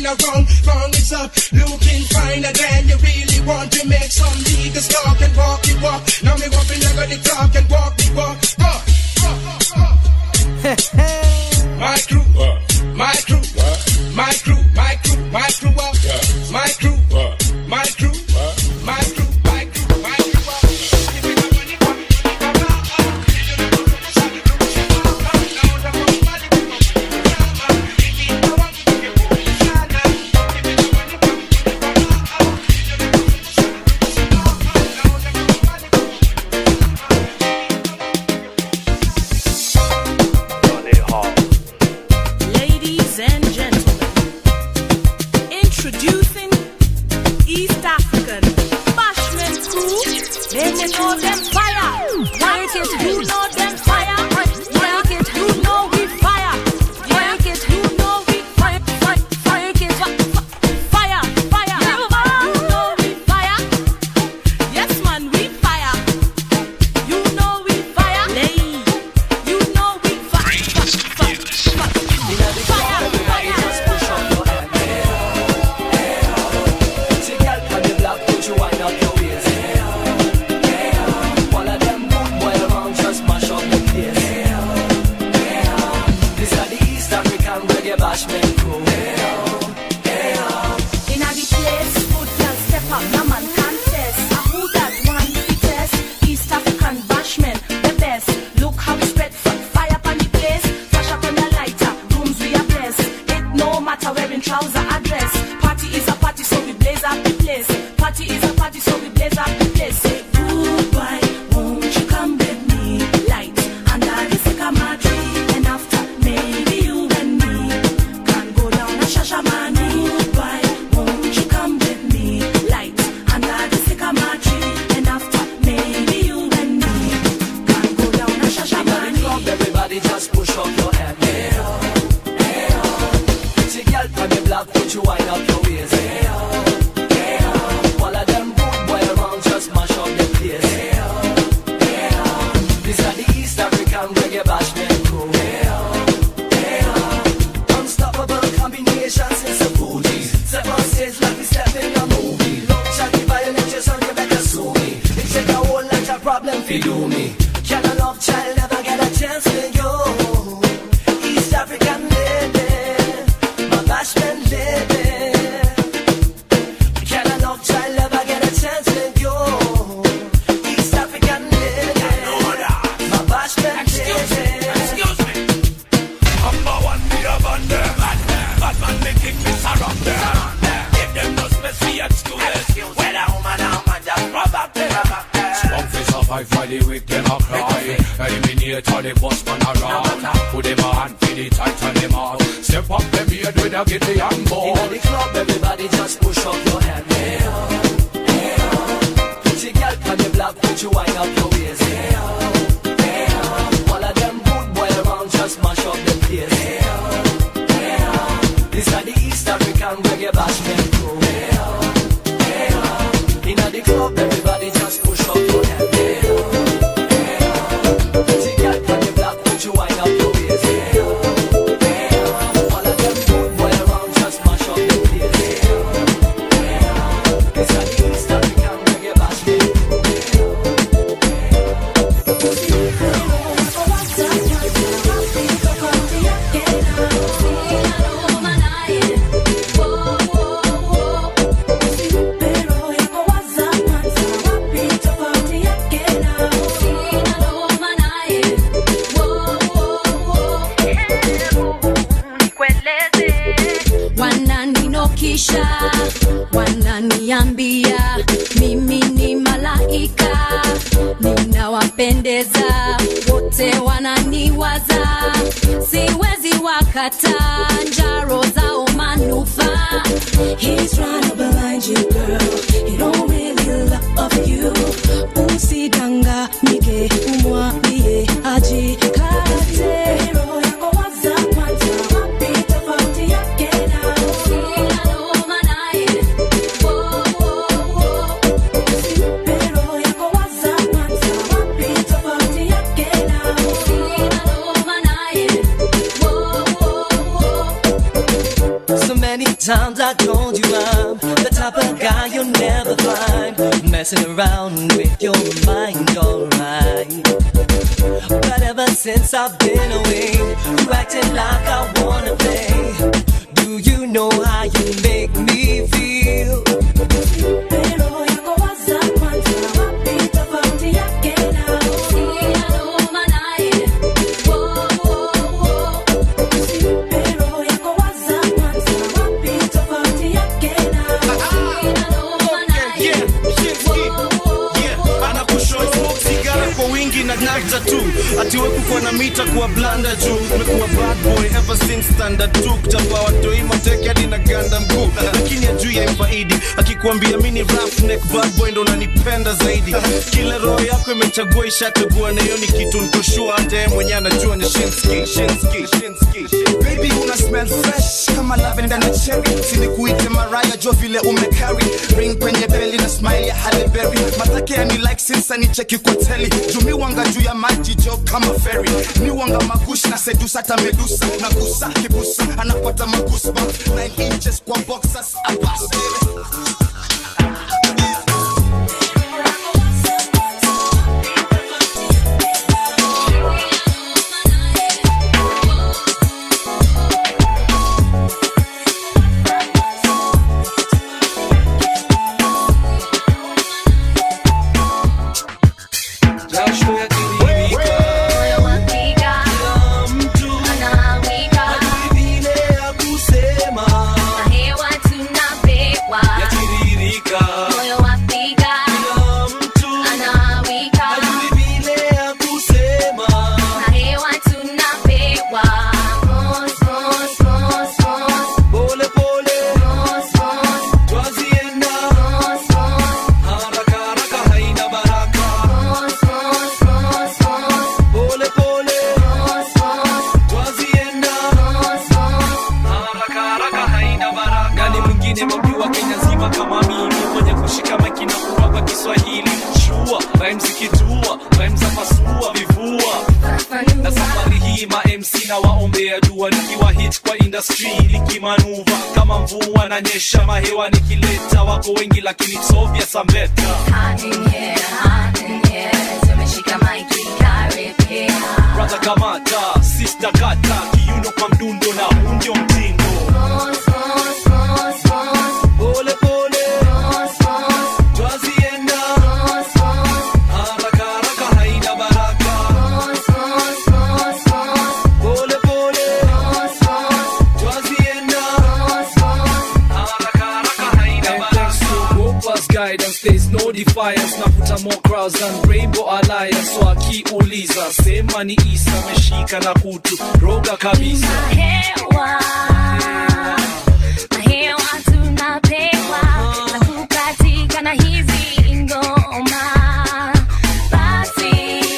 are wrong, wrong is up. Looking finer than you really want to make some niggas talk and walk the walk. Now me walking like the talk and walk the walk. Uh, my crew, my crew, my crew, my crew, my crew up. My crew, my crew, my crew, my crew, my crew up. Ladies and gentlemen, introducing East African Bashman crew. Then you know them fire. Like it, you know them fire. Like it, you know we fire. Like it, you know we fire. Fire, fire, it, fire, fire. You know we fire. Yes, man, we fire. You know we fire. Lay, you know we fire. Bashment crew. Inna the place, good girl step up, no man contest. Ah, who that one fittest? East African bashman, the best. Look how we spread from fire on the place. Flash up on the lighter, rooms we are blessed. It no matter wearing trouser or dress. Party is a party, so we blaze up the place. Party is a party, so we blaze up the place. Say goodbye, won't you come with me? Light under the sycamore tree, and after maybe you and me can go down a shashamani. Goodbye, won't you come with me? Light under the sycamore tree, and after maybe you and me can go down a shashamani. Everybody just push up your hand. Hey, oh, hey, oh. Pretty girl from the block, put you wind up your waist. Hey, oh, hey, oh. All of them good boy around just mash up the place. Hey, oh, hey, oh. This are the East African reggae bashment crew. Hey, oh, hey, oh. Unstoppable combinations, it's a booty. Step on stage like we step in a movie. Love chatty violent, you son, you better sue me. It take a whole lot of problem for do me. Can a love child never get a chance with you? East African lady, my bashment lady. Can a love child never get a chance with you? East African lady, my bashment lady. Excuse me. Number one, me a band them. Bad man, me king, me surround them. Give them no space for excuses. Whether woman or man, just rub up them. Strong fi survive for the weak them a cry Eliminate all the boss man around Put them a hand for the tight and them out Step up them beard with a get the hand In ball the club, everybody just push up your hand. Hey, oh, hey, oh. Pretty girl from the block, put you wind up your waist. Hey, oh, hey, oh. All of them good boy around just mash up the place. Hey, oh, hey, oh. This are the East African reggae bashment crew. Hey, oh, hey, oh. In the club, everybody just push up your hand. Hey, oh, hey, oh. Pretty girl from the block, put you wind up your waist. Hey, oh, hey, oh. All of them good boy around just mash up the place. Hey, oh, hey, oh. This are the East African reggae bashment crew. Wananinikisha, wananiambia mimi ni malaika, ninawapendeza wote, wananiwaza, siwezi wakata njaro zao manufaa. He's trying to blind you girl, he don't really love you. Usidanganyike, umwambie ajikate. Roho yako waza kwanza, wapi tofauti yake na sina noma naye. Wo, wo, wo. Usimpe roho yako waza kwanza, wapi tofauti yake na sina noma naye. Wo, wo, wo. So many times I guy you'll never find messing around with your mind, alright. But ever since I've been away, you acting like I wanna play. Do you know how you make me feel? Pero yako waza kwanza wapi tofauti yake na Pero yako waza kwanza wapi tofauti yake na anakushow smoke sigara kwa wingi na nafta tu atiwekukwa na mita kuwa blanda juu umekuwa bad boy ever since standard 2 kuchapa watoi mateke hadi na ganda mkuu lakini ajui ya ifaidi akikuambia mini roughneck bad boy ndo unanipenda zaidi kila roho yako imechagua ishachagua na hiyo ni kitu nikoshua hata yeye mwenyewe anajua ni shinski shinski shinski baby una smell fresh kama lavender na cherry sinikuite maraya jo vile umecarry ring kwenye beli na smile ya Halle Berry matake yani like since anicheki kwa teli jumi wanga juu ya maji jo kama ferry ni wanga magushi na sedusa hata medusa na gusa kibusa anapata magusba 9 inches kwa boxers abas jasho yatiririka kila mtu hajui vile ya kusema yatiririka kila mtu hajui vile ya kusema pole pole twazienda haraka haraka haina baraka pole pole twazienda haraka haraka haina baraka nani mwingine mamjua kenya nzima kama mimi mwenye kushika maiki na kurapa kiswahili shua rhymes ikitua rhymes za pasua vivua na safari hii ma mc na waombea dua nikiwa hit kwa industry nikimanuva kama mvua na nyesha mahewa nikileta wako wengi lakini sovya sambeta brother kamata sister kata kiuno kwa mdundo na huu ndio mtindo pole pole twazienda haraka haraka haina baraka pole pole twazienda haraka haraka haina baraka Gopa's guidance there's no defiance navuta more crowds than rainbow alliance so akiuliza sema ni isa ameshika na kutu roga kabisa Hewa, hewa tunapewa na kukatika na hizi ngoma basi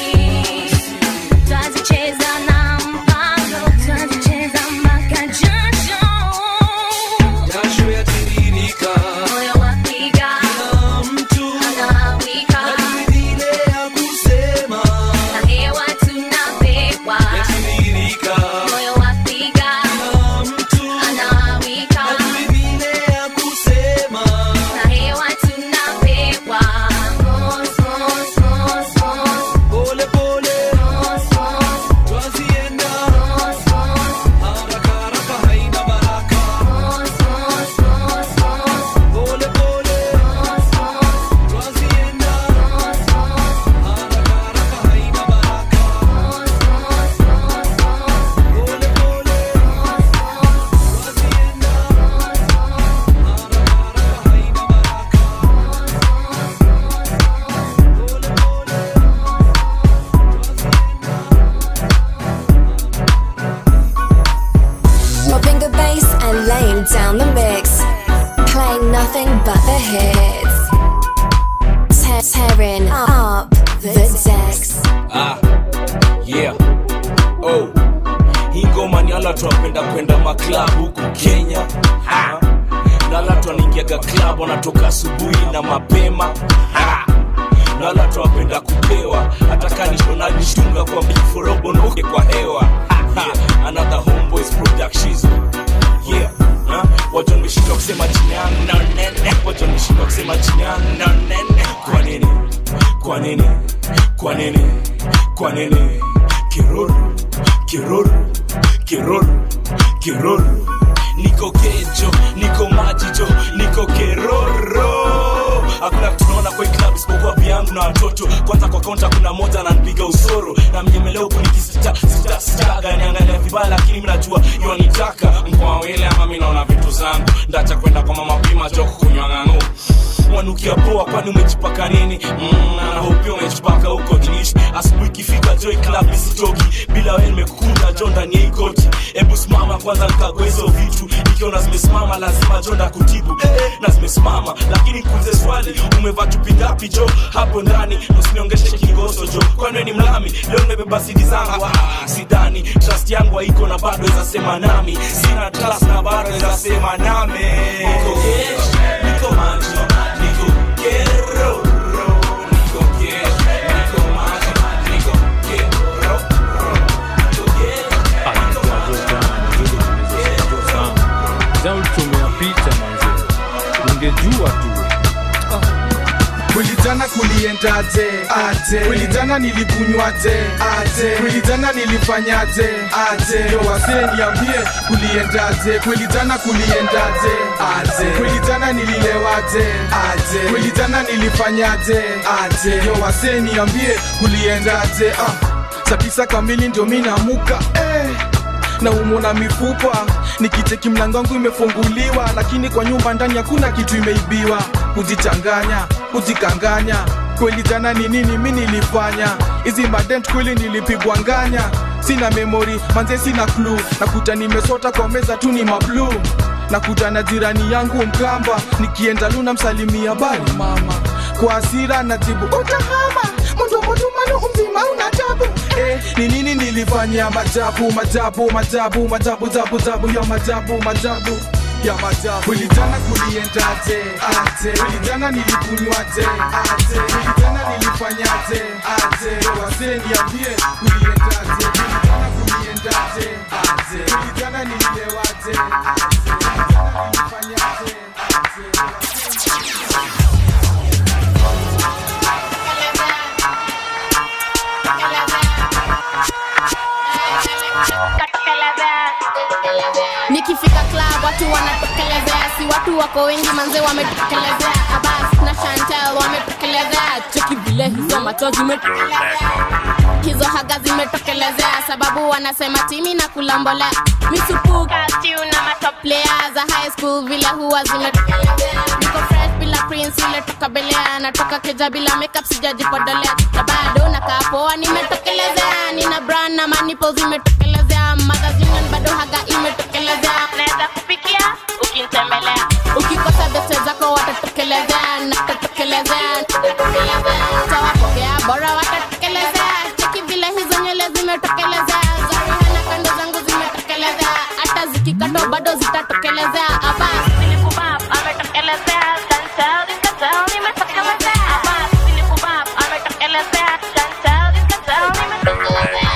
twazicheza na mpango twazicheza mpaka jasho jasho yatiririka moyo wapiga kila mtu anawika hajui vile ya kusema na hewa tunapewa yatiririka moyo wapiga kila mtu anawika hajui vile ya kusema na hewa tunapewa Mos, mos, mos, mos, pole pole mos, mos, twazienda mos, mos, haraka haraka haina baraka mos, mos, mos, mos, pole pole mos, mos, twazienda mos, mos, haraka haraka haina baraka mos, mos, mos, mos, pole pole twazienda haraka haraka haina baraka Dropping the bass and laying down the mix. Playing nothing but the hits. Te- tearing up the decks. ah, yeah. oh. hii ngoma ni ala tunapenda kwenda maklab huku kenya ha. na ala tuanaingiaga klab wanatoka asubuhi na mapema ha. na ala tunapenda kupewa hata kanishonajishtunga kwa miforobonoke kwa hewa ha. yeah. another homeboys productions yeah Ha? wacha nimeshindwa kusema jina yangu na nene wacha nimeshindwa kusema jina yangu na nene kwa nini kwa nini kwa nini kwa nini kiruru kiruru kiruru kiruru niko kejo niko majijo niko keroro hakuna kitu naona kwa hii club isipokuwa vyangu na watoto kwanza kwa kaunta kuna moja ananipiga usoro na mnyemelea huku nikisita sita sitaga niangalia vibaya lakini mi najua yonitaka mkoa wele ama mi naona vitu zangu ndacha kwenda kwa mama pima joko kunywa ng'ang'u wanukia poa kwani umejipaka nini mm, na hopia umejipaka huko jinishi asubuhi ikifika joy club isitoki bila wewe nimekukunda jo ndani ya hii koti hebu simama kwanza nikagoa hizo vitu ikiona zimesimama lazima jo ndakutibu eh, eh, na zimesimama lakini kuulize swali umevaa chupi ngapi jo hapo ndani usiniongeshe kingoso jo kwani wewe ni mlami leo nimebeba sidi zangu ah, sidani trust yangu haiko na bado weza sema nami sina trust na bado weza sema nami niko gesh, niko macho niko kero niko gesh, niko macho niko kero ulichomea picha manze ungejua tu kweli jana kuliendaje aje kweli jana nilikunywaje aje kweli jana nilifanyaje aje yo wasee niambie kuliendaje kweli jana kuliendaje aje kweli jana nililewaje aje kweli jana nilifanyaje aje yo wasee niambie kuliendaje ah saa tisa kamili ndio mi namuka eh na umona mifupa nikicheki mlango wangu imefunguliwa lakini kwa nyumba ndani hakuna kitu imeibiwa kujichanganya kujikanganya kweli jana ni nini mi nilifanya hizi madent kweli nilipigwa nganya sina memori manze sina klu nakuta nimesota kwa meza tu ni mablu nakuta na jirani yangu mkamba nikienda luna msalimia bali mama kwa asira najibu utahama mundomotumano umzima una tabu eh, ni nini nilifanya majabu majabu majabu majabu jabu jabu ya majabu majabu ya majabu kulijana kuliendaje aje kulijana nilikunywaje aje kulijana nilifanyaje aje wazee niambie kuliendaje kulijana kuliendaje aje kulijana nililewaje aje kulijana nilifanyaje nikifika club watu wanatokelezea si watu wako wengi manze wametokelezea abas na chantel wametokelezea cheki vile hizo macho zimetokelezea hizo haga zimetokelezea sababu wanasema timi na kulambolea misupuka stiu na matoplea za high school vile huwa zimetokelezea niko fresh bila prince ile toka belea natoka keja bila makeup sijajipodolea na bado nakaa poa nimetokelezea nina brand na manipo zimetokelezea magazine bado haga imetokelezea naweza kupikia ukinitembelea ukikosa beste zako watatokelezea natatokelezea tawapokea bora watatokelezea cheki vile hizo nywele zimetokelezea zarihana kando zangu zimetokelezea hata zikikatwa bado zitatokelezea abas silikubab ametokelezea chantel dikatel nimetokelezea abas silikubab ametokelezea chantel dikatel nimetokelezea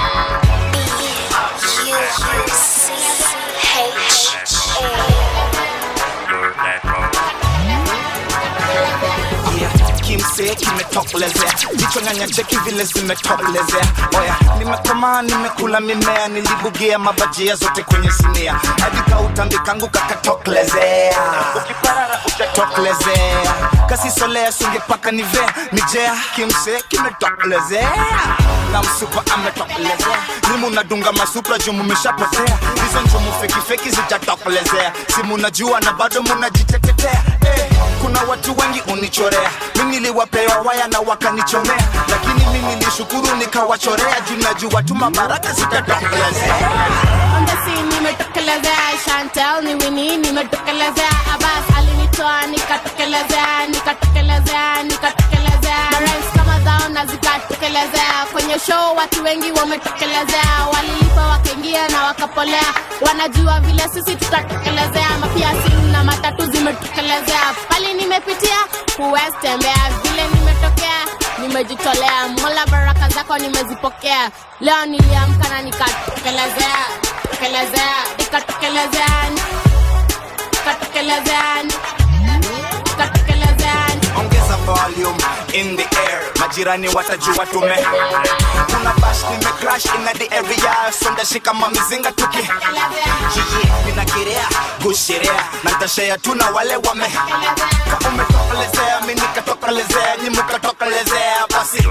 kimsee kimetokelezea jicho nyanya cheki vile zimetokelezea oya nimekomaa nimekula mimea nilibugia mabajia zote kwenye sinia hadi kautambi kangu kakatokelezea ukiparara utatokelezea kasisolea sungepaka nivea nijea kimsee kimetokelezea na msupa ametokelezea nimu nadunga masupra juu mumeshapotea hizo njumu fekifeki zijatokelezea si munajua na bado munajitetetea eh, kuna watu wengi unichorea mi niliwapewa waya na wakanichomea lakini mi nilishukuru nikawachorea juu najua tu mabaraka zitatokelezea on the scene nimetokelezea Chantel ni Winnie nimetokelezea Abbas alinitoa nikatokelezea nikatokelezea nikatokelezea Rhymes kama zao na zikatokelezea kwenye show watu wengi wametokelezea walilipa wakaingia na wakapolea wanajua vile sisi tutatokelezea mapia simu na matatu zimetokelezea pali nimepitia huwezi tembea vile nimetokea nimejitolea mola baraka zako nimezipokea leo niliamka na nikatokelezea tokelezea nikatokelezea katekelezeani katekelezeani ongeza volume in the air majirani watajua tume kuna bash nime crash in the area sonda shika mamizinga tuki jiji ninakirea gushirea na ntashea tuna wale wame ka umetokelezea mi nikatokelezea nyi mukatokelezea basi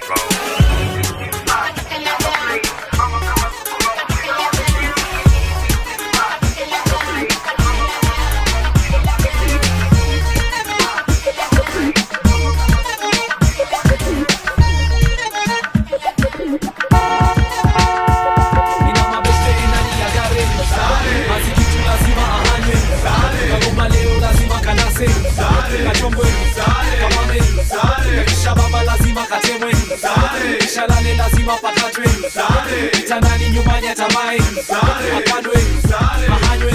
Nina mabeste ndani ya gari Mazikitu lazima ahanywe Kagoma leo lazima kanase Kachombwe Kamame Kisha baba lazima katemwe Kisha lale lazima pakatwe Kitandani nyumbani atamae Akandwe Ahanywe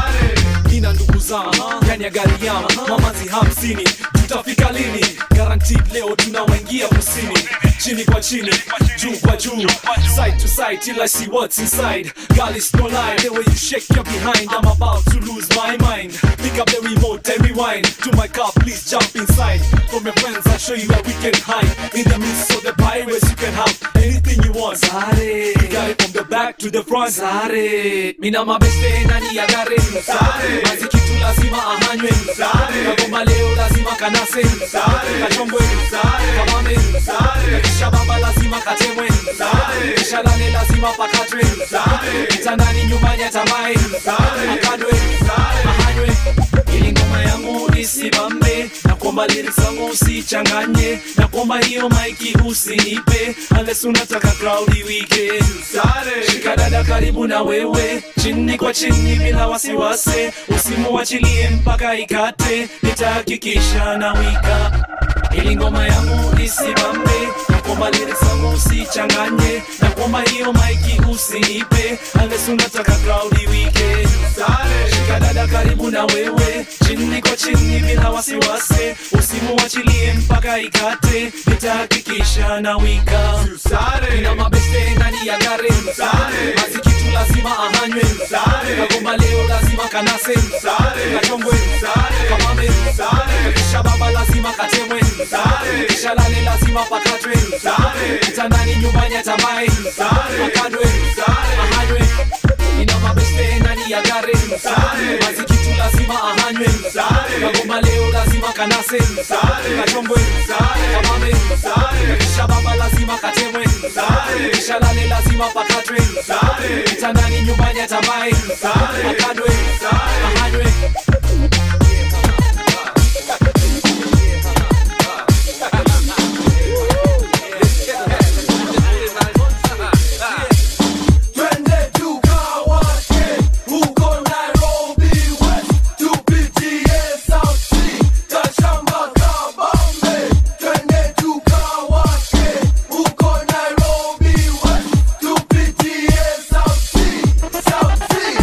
Nina ndugu zangu ndani ya gari yangu Mamazi hamsini tutafika lini guaranteed leo tunawaingia kusini chini kwa chini juu kwa juu side to side till i see what's inside girl it's no lie the way you shake your behind i'm about to lose my mind pick up the remote and rewind to my car please jump inside for my friends i'll show you where we can hide in the midst of the pirates you can have anything you want Sare. you got it from the back to the front Sare. mina mabeste ndani ya gari Sare. mazikitu lazima ahanywe kagoma leo lazima kanase kachombwe kamame kisha baba lazima katemwe kisha lale lazima pakatwe kitandani nyumbani atamae akadwe ahanywe ili ngoma yangu isimame na kwamba lyrics zangu usichanganye na kwamba hiyo maiki usinipe unless unataka crowd wike shika dada karibu na wewe chini kwa chini bila wasiwasi usimuachilie mpaka ikate nitahakikisha na wika ili ngoma yangu isimame na kwamba lyrics zangu usichanganye na kwamba hiyo maiki usinipe unless unataka crowd wike shika dada karibu na wewe chini kwa chini bila wasiwasi usimuachilie mpaka ikate nitahakikisha na wika ina mabeste ndani ya gari mazikitu lazima ahanywe kagomba leo lazima kanase kachongwe kamame kisha baba lazima katemwe kisha lale lazima pakatwe kitandani nyumbani atamae akadwe ahanywe ina mabeste ndani ya gari mazikitu lazima ahanywe kagomba leo lazima kanase kachombwe kamame kisha baba lazima katemwe kisha lale lazima pakatwe kitandani nyumbani atamae akadwe ahanywe Twende tukawake huko Nairobi West, tupitie South Sea, Kashamba, Kabambe. Twende tukawake huko Nairobi West, tupitie South Sea, South Sea.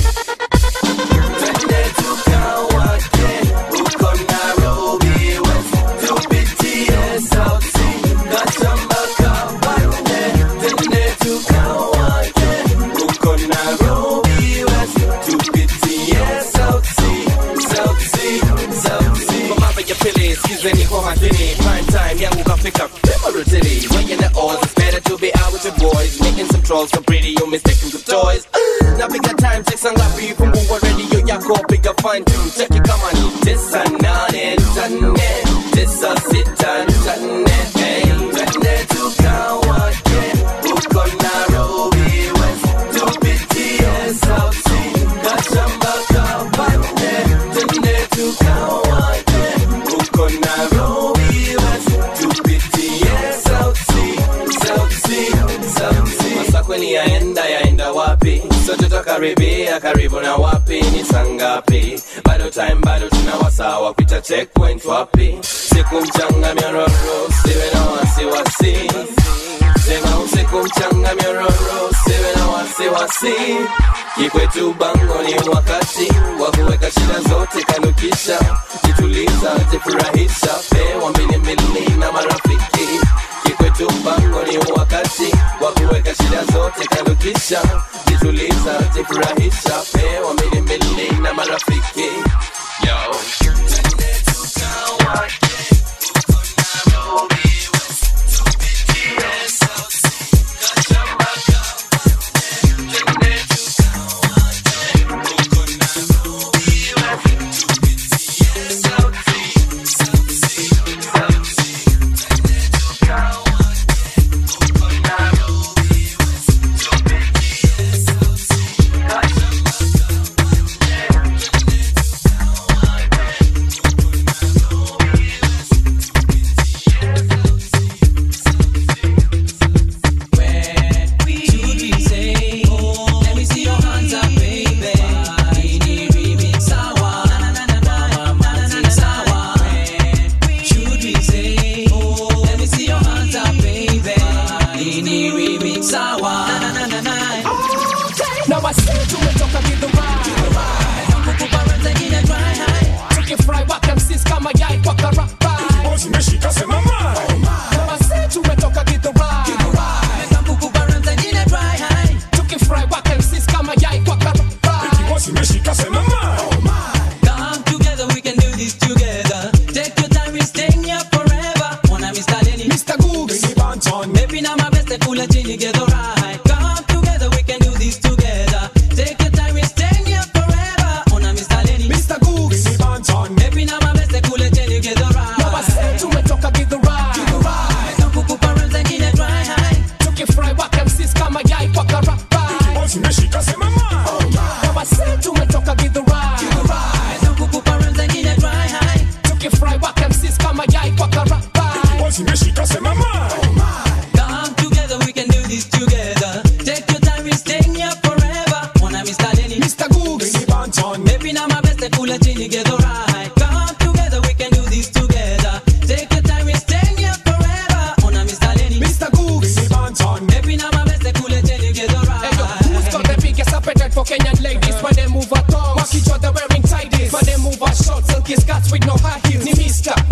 Twende tukawake huko Nairobi West, tupitie South Sea, Kashamba, Kabambe. Twende tukawake huko Nairobi West, tupitie South Sea, South Sea, South Sea. Kwa mara ya pili skizeni kwa makini prime time yangu kafika Memory weighing the odds it's better to be out with your boys making some trolls for pretty you mistaken for toys napiga time check saa ngapi fungua radio yako piga fine tune check it kama ni tisa nane nane tisa sita nane hey twende tukawake huko Nairobi West tupitie South Sea kashamba kabande twende tukawake huko Nairobi West tupitie South Sea South Sea South Sea masakweni yaenda yaenda wapi sote tutakaribia karibu na wapi ni sangapi bado time bado tuna wasaa wa kupita checkpoint wapi siku mchanga myororo siwe na wasiwasi sema usiku mchanga myororo siwe na wasiwasi kikwetu bango ni wakati wa kuweka shida zote kando kisha jituliza jifurahisha pewa mbili mbili na marafiki kikwetu bango ni wakati wa kuweka shida zote kando kisha jituliza jifurahisha pewa mbili mbili na marafiki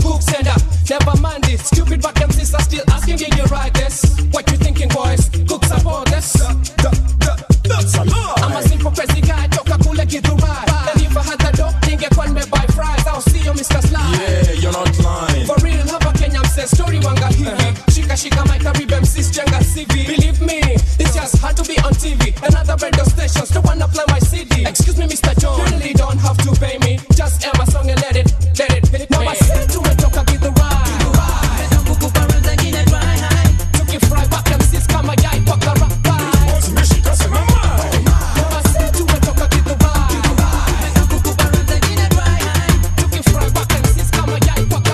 Cook send up, never mind it. Stupid back MCs are still asking if you write this. What you thinking, boys? Cook support this. I'm a simple crazy guy, toka kule Githurai. And if I had the dough, ningekuwa nimebuy fries. I'll see you, Mr. Sly. Yeah, you're not lying. For real, hapa Kenya mse story wanga hivi. Shika shika my Caribbean MCs jenga CV. Believe me, this just had to be on TV. Another radio stations to wanna play my CD. Excuse me, Mr. John, you really don't have to pay me. Just air my song and let it, let it hit me. Now I said tumetoka Githurai. Tukifry back MCs kama yai kwa karabai. Now I said tumetoka Githurai. Tukifry back MCs kama yai kwa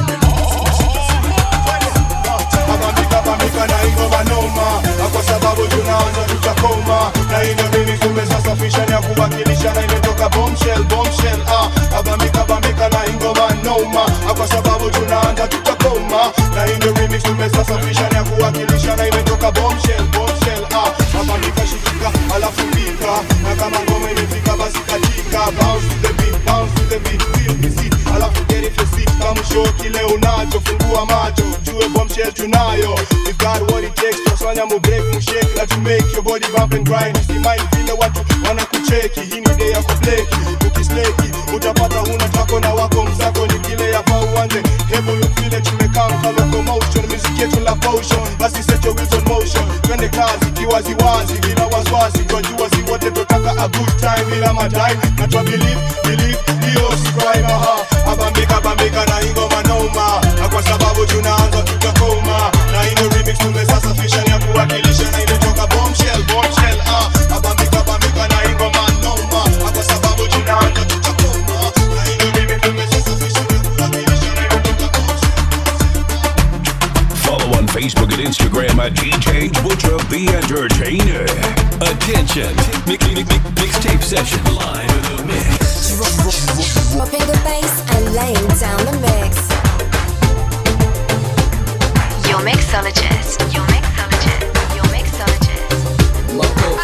Abamika bamika na ingoma noma Na kwa sababu tunaanza tutakoma na hivyo mimi tumesasafisha ni ya kuwakilisha na imetoka bombshell bombshell ah abamika bamika na ingoma noma Na kwa sababu tunaanza tutakoma na hivyo mimi tumesasafisha ni ya kuwakilisha na imetoka bombshell bombshell ah abamika shikika alafu pika na kama ngoma imefika basi katika bounce to the beat bounce to the beat feel the seat alafu get it your seat kama show kile unacho fungua macho jue bombshell tunayo we got what it takes tusanya mu break mu shake na to make your body bump and grind usimai vile watu wanakucheki hii ni day ya kubleki ukisleki utapata huna tako na wako mzako ni kile ya pa uanze hebu look vile tumekaa kama locomotion music yetu la potion basi set your wheels on motion twende kazi kiwaziwazi bila wasiwasi twajua si wote tutaka a good time bila madai na twa believe believe hiyo si crime aha abambika bambika na ingoma noma na kwa sababu tunaanza tutakoma na hino remix tumesasafisha ni ya kuwakilisha na imetoka bombshell bombshell ah abambika bambika na ingoma noma na kwa sababu tunaanza tutakoma na hino remix tumesasafisha ni ya kuwakilisha na imetoka Follow on Facebook and Instagram at DJ Butcher the Entertainer. Attention, mix, mix, mix, mixtape session live in the mix. Dropping the bass and laying down the mix. Your mixologist. Your mixologist. Your mixologist.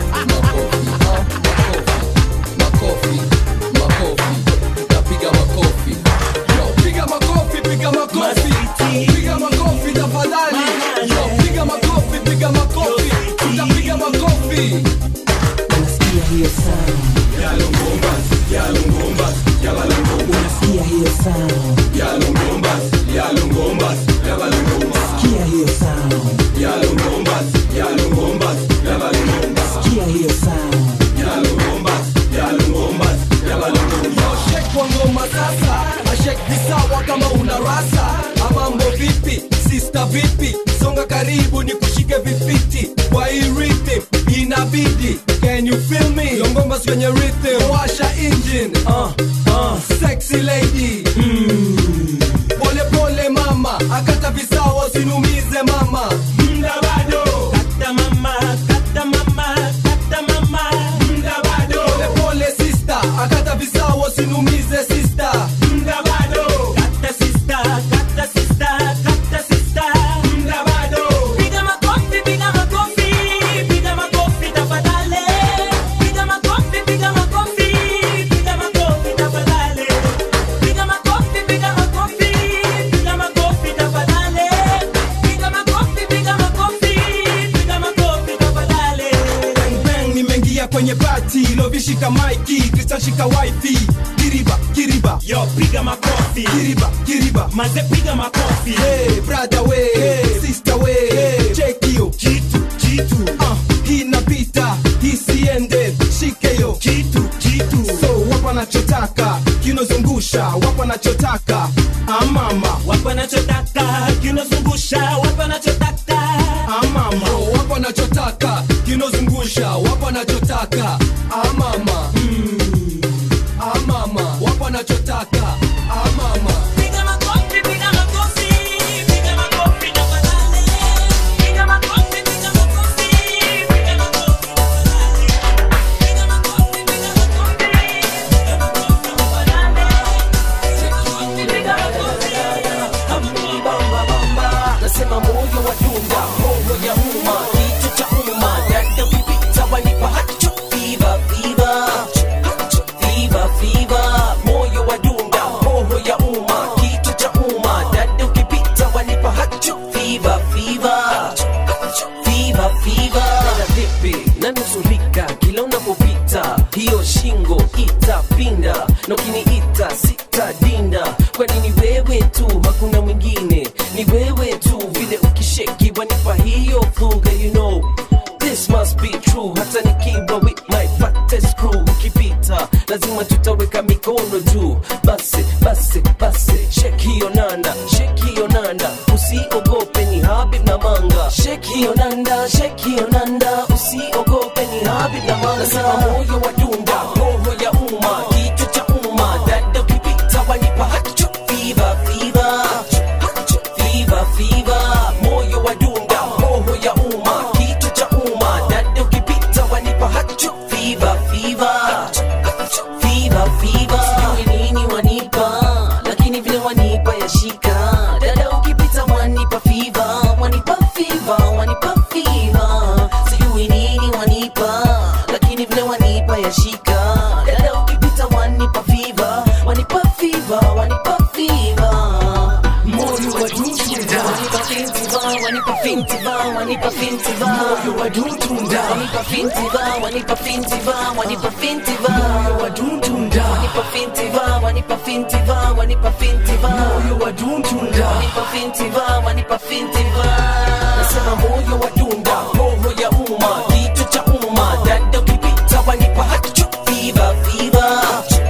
Piga makofi, piga makofi, piga makofi tafadhali. Yo, piga makofi, piga makofi, utapiga makofi. Unasikia hiyo sound? Unasikia hiyo sound? Sikia hiyo sound? Sikia hiyo sound? Yo, shake kwa ngoma sasa, ashake visawa kama una rasa. Amambo vipi, sister vipi? Songa karibu ni kushike vifiti kwa hii rhythm inabidi. Can you feel me? Yo, ngoma kwenye rhythm, washa engine. Uh, uh, sexy lady. Mm. Pole pole mama, akata visawa usinumize mama. Mda bado. Kata mama, kata mama, kata mama. Mda bado. Pole pole sister, akata visawa usinumize sister. Mda bado. Kata sister, kata sister, kata sister. Mda bado. Piga makofi, piga makofi, piga makofi tafadhali. Piga makofi, piga makofi, piga makofi tafadhali. Piga makofi, piga makofi, piga makofi tafadhali. Piga makofi, piga makofi, piga makofi tafadhali. Bang bang, nimeingia kwenye pati, lovishika maiki, Krista shika wifi. Kiriba, kiriba, yo piga makofi. Kiriba, kiriba, maze piga makofi. Hey, brother we, hey, sister we, hey, check hiyo kitu, kitu. Uh, hii napita, hii siende, shike hiyo kitu, kitu. So wapa nachotaka, kinozungusha, wapa nachotaka, amama. Wapa nachotaka, kinozungusha, wapa nachotaka, amama. Yo, wapa nachotaka, kinozungusha, wapa nachotaka, amama. Mm. Amama, wapa nachotaka, amama. Piga makofi, piga makofi, piga makofi tafadhali. Piga makofi, piga makofi, piga makofi tafadhali. Piga makofi, piga makofi, piga makofi tafadhali. Piga makofi. Bamba, bamba. Nasema moyo wa dunga, moyo ya umma, kichwa cha umma, dada vipita wanipa hacho, fever, fever, hacho, fever, fever. Moyo wa dunga, moyo ya umma, kichwa cha lazima tutaweka mikono juu basi basi basi shek hiyo nanda shek hiyo nanda usiogope ni habib na manga shek hiyo nanda shek hiyo nanda usiogope ni habib na manga nasema moyo wa dunda roho ya umma kichwa cha umma dada ukipita wanipa hacho fiva fiva fiva fiva moyo wa dunda roho ya umma kichwa cha umma dada ukipita wanipa hacho fiva fiva fiva fiva sijui nini wanipa lakini vile wanipa yashika dada ukipita wanipa fiva wanipa fiva wanipa fiva sijui nini wanipa lakini vile wanipa yashika dada ukipita wanipa fiva wanipa fiva wanipa fiva moyo wa dutunda wanipa fintiva wanipa fintiva wanipa fintiva moyo wa dutunda wanipa fintiva wanipa fintiva wanipa fintiva moyo wa dutunda wanipa fintiva wanipa fintiva wanipa fintiva moyo wa dutunda wanipa fintiva wanipa fintiva nasema moyo wa dunda roho ya umma kichwa cha umma dada ukipita wanipa hacho fiva fiva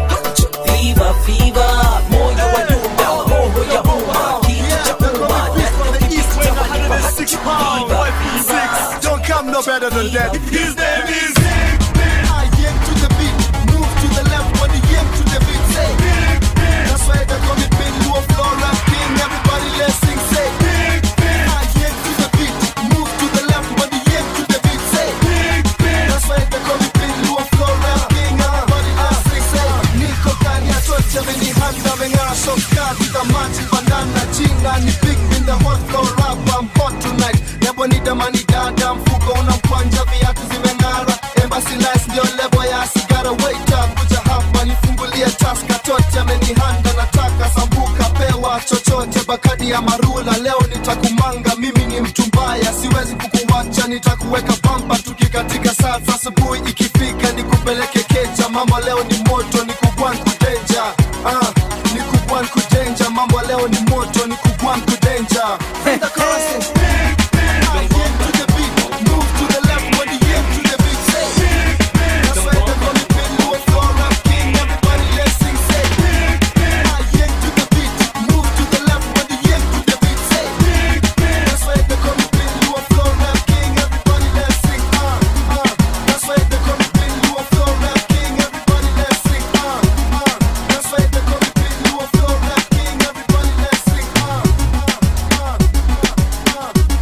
fiva fiva moyo wa dunda roho ya umma kichwa cha umma dada ukipita wanipa hacho fiva fiva Don't come no better than that. His name is Big Ben. I yank to the beat, move to the left when the yank to the beat. Say Big Ben. That's why they call me Big Lou Flora King. Everybody let's sing. Say Big Ben. I yank to the beat, move to the left when the yank to the beat. Say Big Ben. That's why they call me Big Lou Flora King. Everybody let's sing. Say Niko ndani ya tocha amenihanda meng'ara shoka vitamati bandana jinga ni big in the hot floor rap I'm hot tonight nebo ni damani dada mfuko una mkwanja viatu zimeng'ara embassy nice ndio lebo ya sigara wait up kuja hapa nifungulie taska tocha amenihanda nataka sambuka pewa chochote bakadi ya marula leo nitakumanga mimi ni mtu mbaya siwezi kukuwacha nitakuweka bamba tukikatika saa za asubuhi ikifika nikupeleke keja mambo leo ni moto nikugwan kudenja ah, nikugwan kudenja mambo leo ni moto nikugwan kudenja Bring the chorus in. Ah, yeah, to the beat. Move to the left when the yeah to the beat. Say, that's why they call me Big Lou Flora King. Everybody let's sing. Say, ah, yeah, to the beat. Move to the left when the yeah to the beat. Say, that's why they call me Big Lou Flora King. Everybody let's sing. Ah, ah, that's why they call me Big Lou Flora King. Everybody let's sing. Ah, ah, that's why they call me Big Lou Flora King. Everybody let's sing. Ah, ah, ah.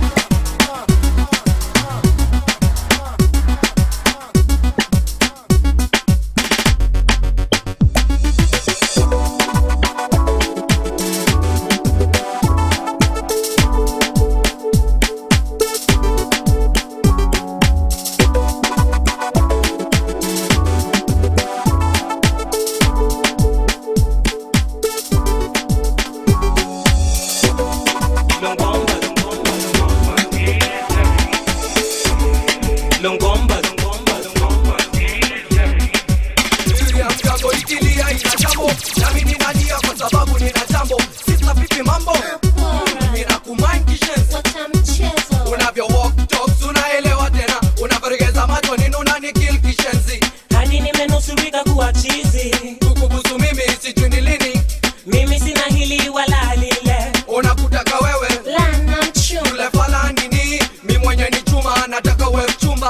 Longomba, Mgambo itilia ina jambo nami ninalia kwa sababu nina jambo sisa vipi mambo ninakumind kishenzi unavyo walk talks unaelewa tena unavyoregeza macho nini unanikil kishenzi hadi nimenusurika kuwa chizi kukubusu mimi sijui ni lini mimi sina hili wala lile unakutaka wewe yule fala nini mi mwenye ni chuma nataka we mchumba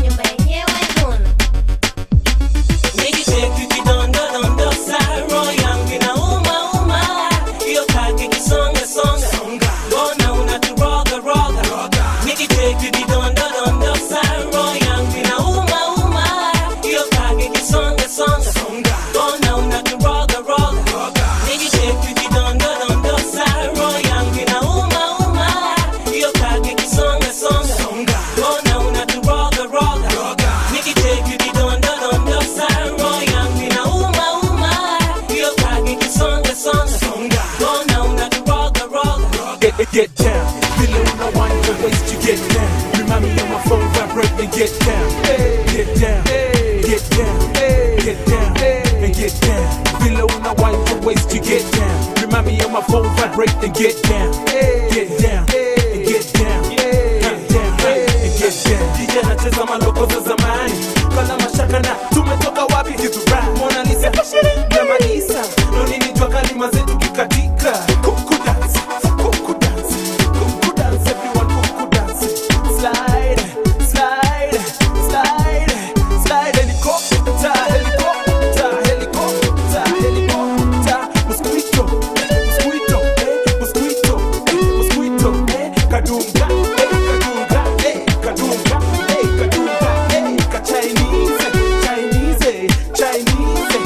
Nikicheki kidondodondo sa roho yangu inauma uma hiyo kaki kisonga songa mbona unaturoga roga Nikicheki kidondodondo sa roho yangu inauma uma hiyo kaki kisonga songa mbona unaturoga roga Nikicheki kidondodondo sa roho yangu inauma uma hiyo kaki kisonga songa mbona unaturoga roga Nikicheki kidondodondo sa roho yangu inauma uma hiyo kaki kisonga songa mbona unaturoga roga Get, get, get down. Feeling no one to waste you get down. Remind me on my phone, vibrate and get down. Get down. Get down. Get down. And get down. Feeling no one to waste you get down. Remind me on my phone, vibrate and get down. Get down. And get down. Get down. And get down. DJ anacheza maloko za zamani. Kala mashaka na tumetoka wapi hizi rap. Mona Lisa Lisa Jamanisa Nonini jua kalima zetu kikatika Kuku dance Kuku dance Kuku dance Everyone kuku dance Slide Slide Slide Slide Helicopter Helicopter Helicopter Helicopter Mosquito Mosquito eh, Mosquito eh, Mosquito eh, Kadunga eh, Kadunga eh, Kadunga eh, Kadunga eh, Ka Chinese Chinese Chinese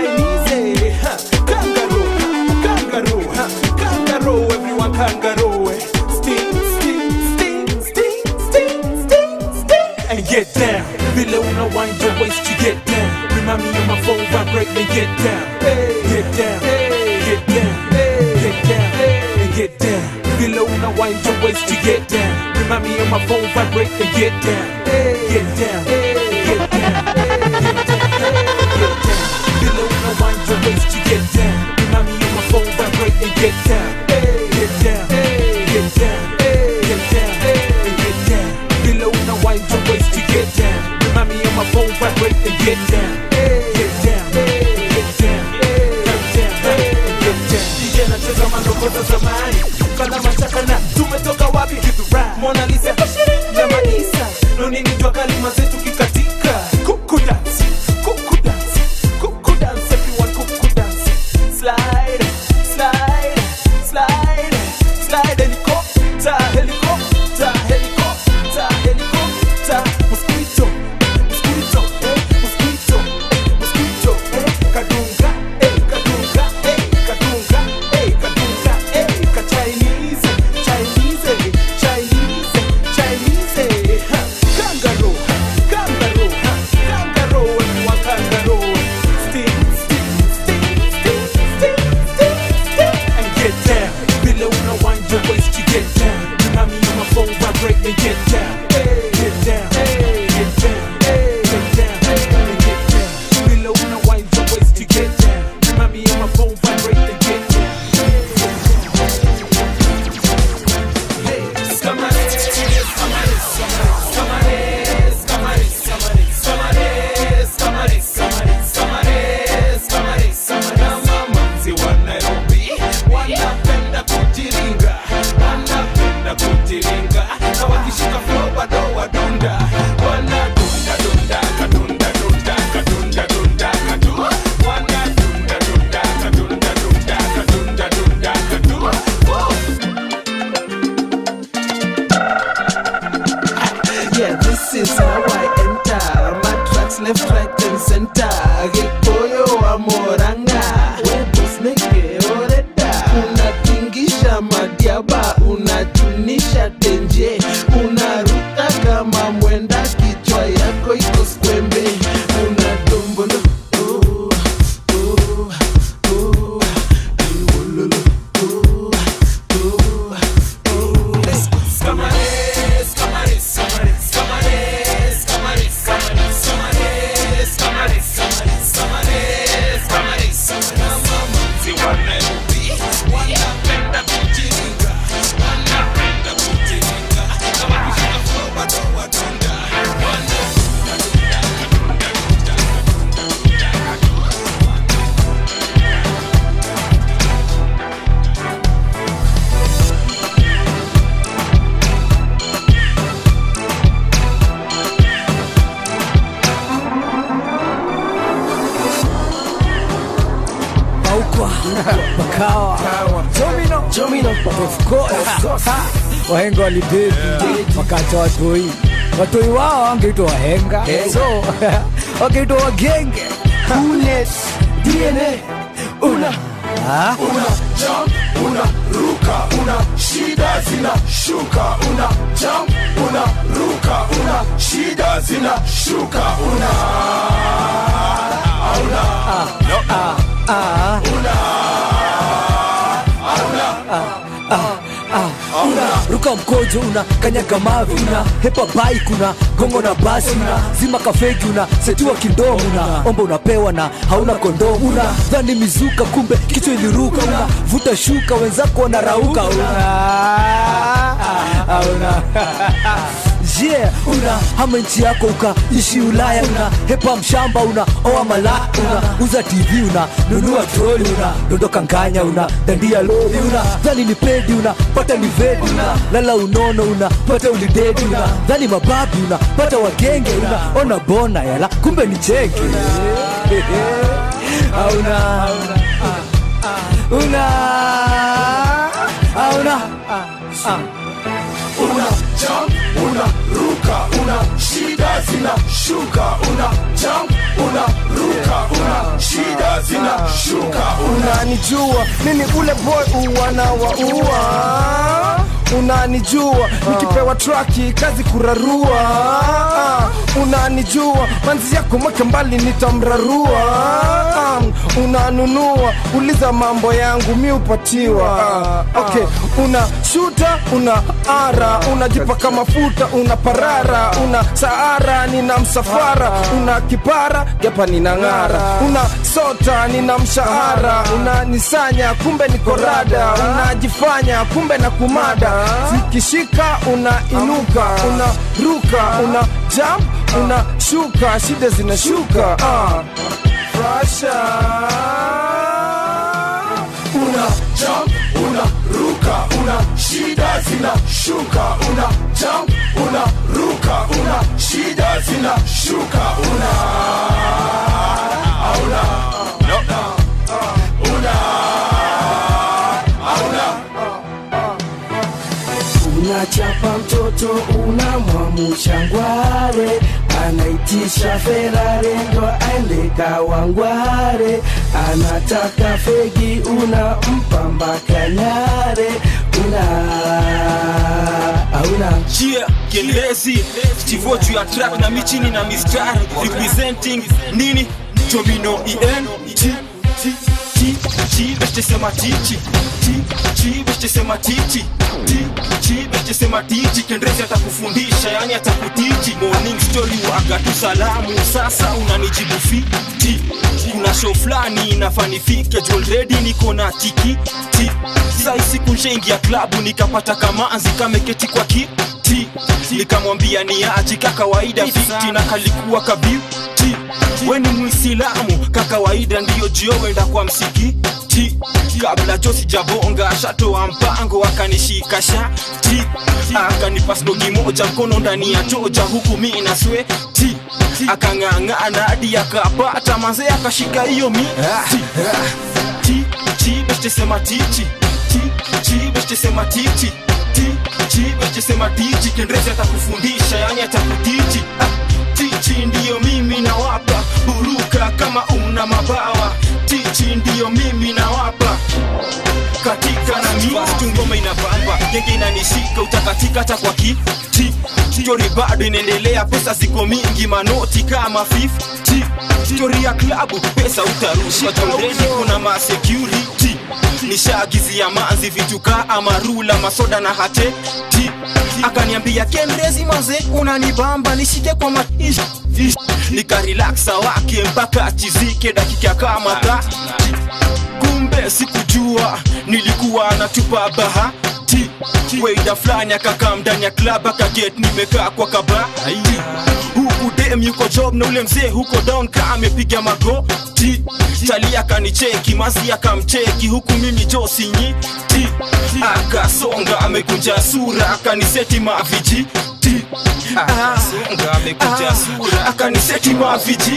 Chinese ha, Kangaroo Kangaroo ha, Kangaroo Everyone kangaroo eh. Sting Sting Sting Sting Sting Sting Sting And get down Vile una wind your waist to get down Remind me of my phone vibrate and get down Get down Get down Get down And get down Vile una wind your waist to get down Remind me of my phone vibrate and get down Get down Get down Get down Get down Vile una wind your waist to get down Remind me of my phone vibrate and get down Get down Get down Get down And get down Vile una wind your waist to get down Remind me of my phone vibrate and get down Get down Get down Get down Get down DJ anacheza mandogo za zamani kana machaka na tumetoka wapi Mona Lisa Jamanisa Nonini jua kalima zetu kikatika Kuku dance Kuku dance Kuku dance Everyone kuku dance Slide Slide Slide Slide Helicopter Helicopter Helicopter Helicopter Mosquito Mosquito eh, Mosquito Mosquito eh, Kadunga eh, Kadunga eh, Kadunga eh, Kadunga eh, Ka Chinese Chinese Chinese Chinese ha, Kangaroo ha, Kangaroo ha, Kangaroo Everyone kangaroo Sting Sting Sting Sting Sting Sting Sting And get down Below una wind your waist to get down Remind me of my phone vibrate and get down Get down Get down Get down And get down Below una wind your waist to get down Remind me of my phone vibrate and get down Yeah, this is how I enter. My tracks left, right, and center. Gikoyo wa moranga. Webos neke oreda. Unatingisha madiaba, unachunisha tenje. Unaruka kama mwenda, kichwa yako iko skwembe. Unadombolo. oh, oh, oh, ayololo, oh, oh, oh. Let's go. Camares, camares, camares, camares, camares, camares, camares, camares, camares, camares, camares, camares, wa Nairobi wanapenda kujiringa, wanapenda kujiringa, kama kushika flow bado wadunda, Paukwa Bakawa Jomino Jomino Of course Wahenga walibebi Wakati watoi Watoi wao wangeitwa wahenga So Wangeitwa wagenge Coolness DNA Una una jump una ruka una shida zina shuka una jump una ruka una shida zina shuka una auna no ah, ah. una una ruka mkojo una kanyaga mavi una hepa bike una gongo na basi una zima kafegi una setiwa kindomo una omba unapewa na hauna kondomu una dhani mizuka kumbe kichwa iliruka una vuta shuka wenzako wanarauka una una yeah una hama nchi yako ukaishi ulaya una hepa mshamba una oa mala una uza tv una nunua troli una dondoka nganya una dandia lori una dhani ni pedi una pata ni vedi una lala unono una pata ulidedi una dhani mababi una pata wagenge una ona bona yala kumbe ni cheke auna una auna una jump una ruka una shida zina shuka una jump una ruka una shida zina shuka unanijua mimi ule boy uwanawaua unanijua nikipewa traki kazi kurarua Ah, unanijua manzi yako mweke mbali nitamrarua Ah, unanunua uliza mambo yangu mi upatiwa Ah, okay una shuta una ara unajipaka mafuta una parara una saara nina msafara una kipara japa nina ng'ara una sota nina mshahara unanisanya kumbe ni korada unajifanya kumbe na kumada zikishika unainuka unaruka una jump una shuka shida zinashuka ah. Frasha. una jump una ruka una shida zina shuka una jump una ruka una shida zina shuka una auna una auna unachapa mtoto unamwamusha ngware anaitisha ferare ndo aende kawangware anataka fegi unampa mpaka nyare una auna yeah kielezi stivo juu ya track na michini na mistari representing nini domino en T, T, T, T, beshtesema tichi T, T, beshtesema tichi T, T, beshtesema tichi kendrezi atakufundisha yani atakutichi morning story waga tu salamu sasa unanijibu fiti kuna show fulani inafanifike juu already niko na tiki ti sai siku nshaingia klabu nikapata kamanzi kameketi kwa kiti nikamwambia ni aji kakawaida fiti na kalikuwa kabiuti we ni mwisilamu kakawaida ndiyo jio wenda kwa msikiti kabla jo sijabonga shatoa mpango akanishika shati akanipa snogi moja mkono ndani ya toja huku mi na sweti akang'ang'ana hadi akapata manze akashika hiyo miti ti ti beshtesema tichi ti ti beshtesema tichi ti ti beshtesema tichi kendrezi atakufundisha yani atakutichi ah, tichi ndiyo mimi nawapa buruka kama una mabawa tichi ndiyo mimi nawapa katika na mitu ngoma inabamba genge inanishika utakatika hata kwa kiti stori bado inaendelea pesa ziko mingi manoti kama 50 stori ya klabu pesa utarusha joredi kuna masecurity nishaagizia manzi vitu kaa amarula masoda na hate ti akaniambia kendezi maze unanibamba nishike kwa maish nikarelaksa wake mpaka achizike dakika kama ta kumbe sikujua nilikuwa natupa bahati weida fulani akakaa ndani ya klab akaget nimekaa kwa kabati huku dem yuko job na ule mzee huko down ka amepiga magoti chali akanicheki mazi akamcheki huku mimi josinyi akasonga amekunja sura akaniseti maviji akasonga amekunja sura akaniseti maviji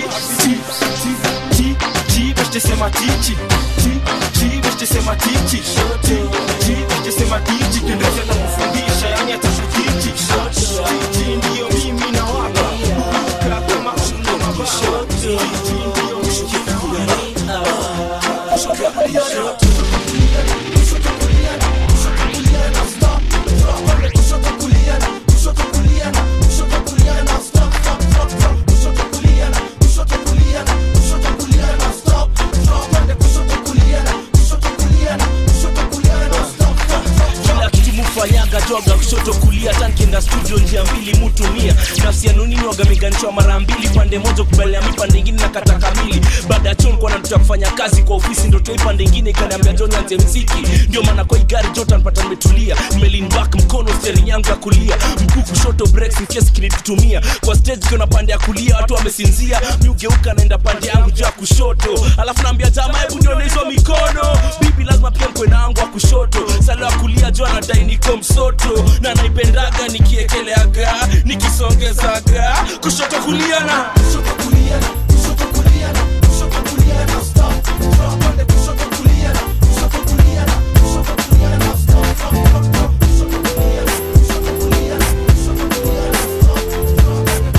beshtesema tichi beshtesema tichi beshtesema tichi kendezi atakufundisha yani atakutichi tichi ndiyo mimi na wapa buka kama uno mabao tichi ndiyo kila kitu mufanyaga joga kushoto kulia tankienda studio njia mbili mutumia nafsi yanunini wagameganishwa mara mbili pande moja kubalia mi pande ingine na kata kamili baada ya chon kwana tuta kufanya kazi kwa ofisi ndo toi pande ingine ikaniambia john anze mziki ndio maana kwa igari jota npata nimetulia melin back mkono steering yangu yangu ya kulia mguu kushoto breaks in case kinitutumia kwa stage kiona pande ya kulia watu wamesinzia mi ugeuka naenda pande yangu juu ya kushoto alafu naambia jamaa hebu nione hizo mikono bibi lazima pia mkwe nangu wa kushoto salo ya kulia juu anadai niko msoto na naipendaga nikiekeleaga nikisongezaga kushoto kulia na kushoto kulia na kushoto kulia na kushoto kulia na stop drop on the kushoto kulia na kushoto kulia na kushoto kulia na stop drop drop drop kushoto kulia na kushoto kulia na kushoto kulia na stop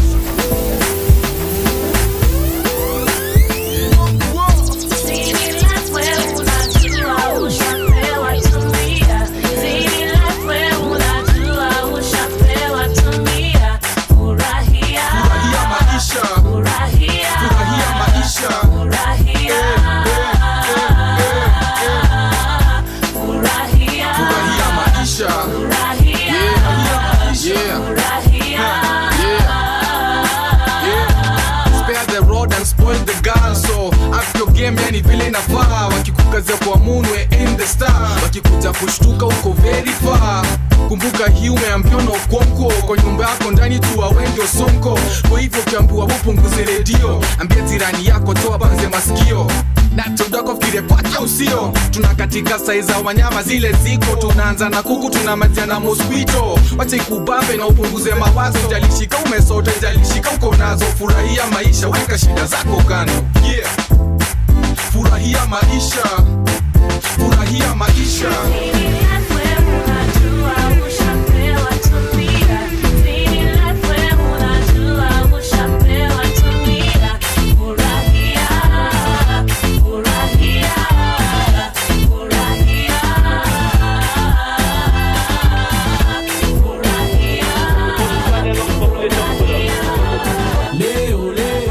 Spare the rod and spoil the girl so up your game yani vile inafaa wakikukazia kwa munwe in the star wakikuja kushtuka uko very far kumbuka hii umeambiwa na ukonko kwa nyumba yako ndani tuwa wengi osonko kwa hivyo ukiambiwa upunguze redio ambia jirani yako toa banze masikio natodako fikire kwake usio tuna katika sai za wanyama zile ziko tunaanza na kuku tunamalizia na mosquito wacha ikubambe na upunguze mawazo jalishika umesota jalishika uko nazo furahia maisha weka shida zako kando yeah. furahia maisha furahia maisha Leo, leo,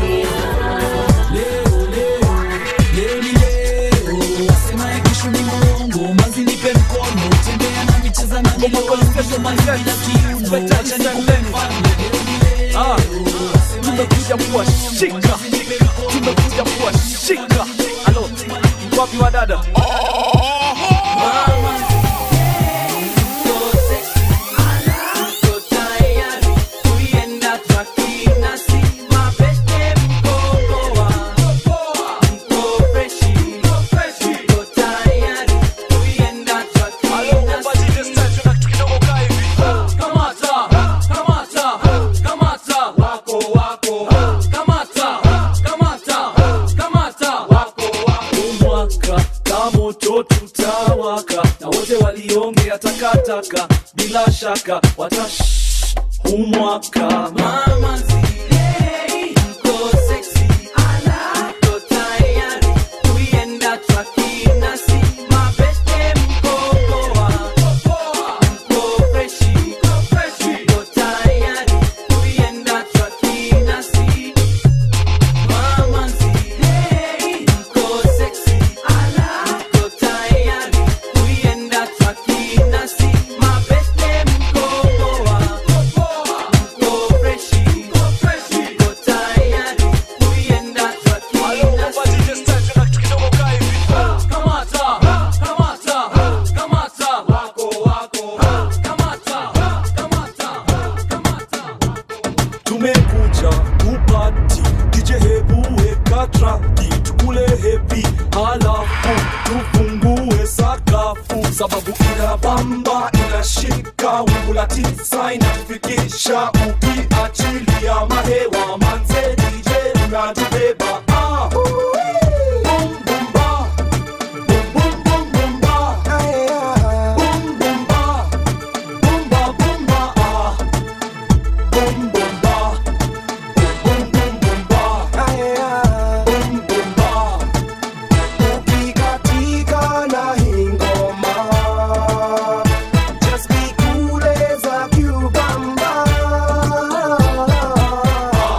leo, leo, leo ni leo. Wasema ya kesho ni mwongo, manzi nipe mkono, tembea na micheza na nilo, kesho manzi bila kiuno, acha nikupe mfano. Leo ni leo. Ah, tumekuja kuwashika tumekuja kuwashika alo wapi wa dada mwaka kamoto tutawaka na wote waliongea takataka bila shaka watash humwaka mama tumekuja kupati dj hebu weka traki tukule hepi halafu tufungue sakafu sababu ina bamba inashika wingu la tisa inatufikisha ukiachilia mahewa manze dj unatubeba ah. Boom, boom, ba. Boom, boom, boom, boom, ba. Boom, boom, ba. Boom, ba, boom, ba, ah. Boom, boom, ba. Boom, boom, boom, ba. Boom, boom, ba. ukikatika na hii ngoma just be cool as a cucumber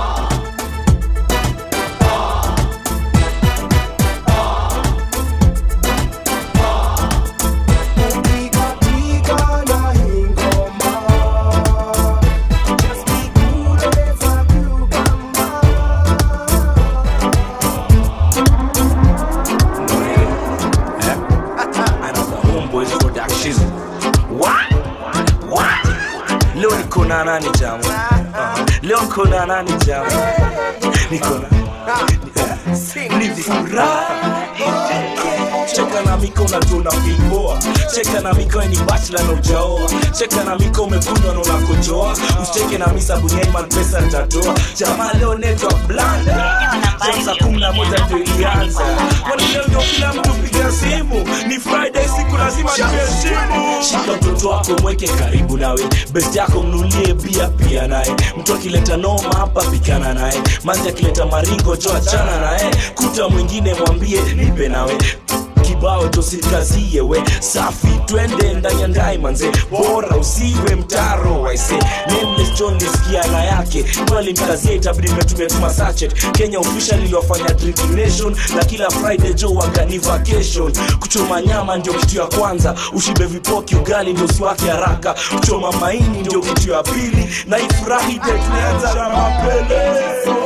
niko na nani jamu uh, leo niko na nani jamu niko na ni furaha cheka na miko unatuna filpoa cheka na miko ni bachla na ujaoa cheka na miko umekunywa na unakojoa usicheke na misa bunyaiman pesa nitatoa jamaa leo network blanda Jam saa kumi na moja ndio ilianza kwani leo ndio kila mtu piga simu ni friday siku lazima tuheshimu shika mtoto wako mweke karibu nawe best yako mnulie bia pia naye mtu akileta noma hapa pikana naye manzi akileta maringo jo achana naye kuta mwingine mwambie nipe nawe kibao tosikazie we safi twende ndani ya ndai manze bora usiwe mtaro waise nameless john nisikia na yake twalimkazia itabidi metumia tuma sachet kenya official iliwafanya drinking nation na kila friday jo wagani vacation kuchoma nyama ndio kitu ya kwanza ushibe vipoki ugali ndio siwake haraka kuchoma maini ndio kitu ya pili na ifurahi de tunaanza na mapele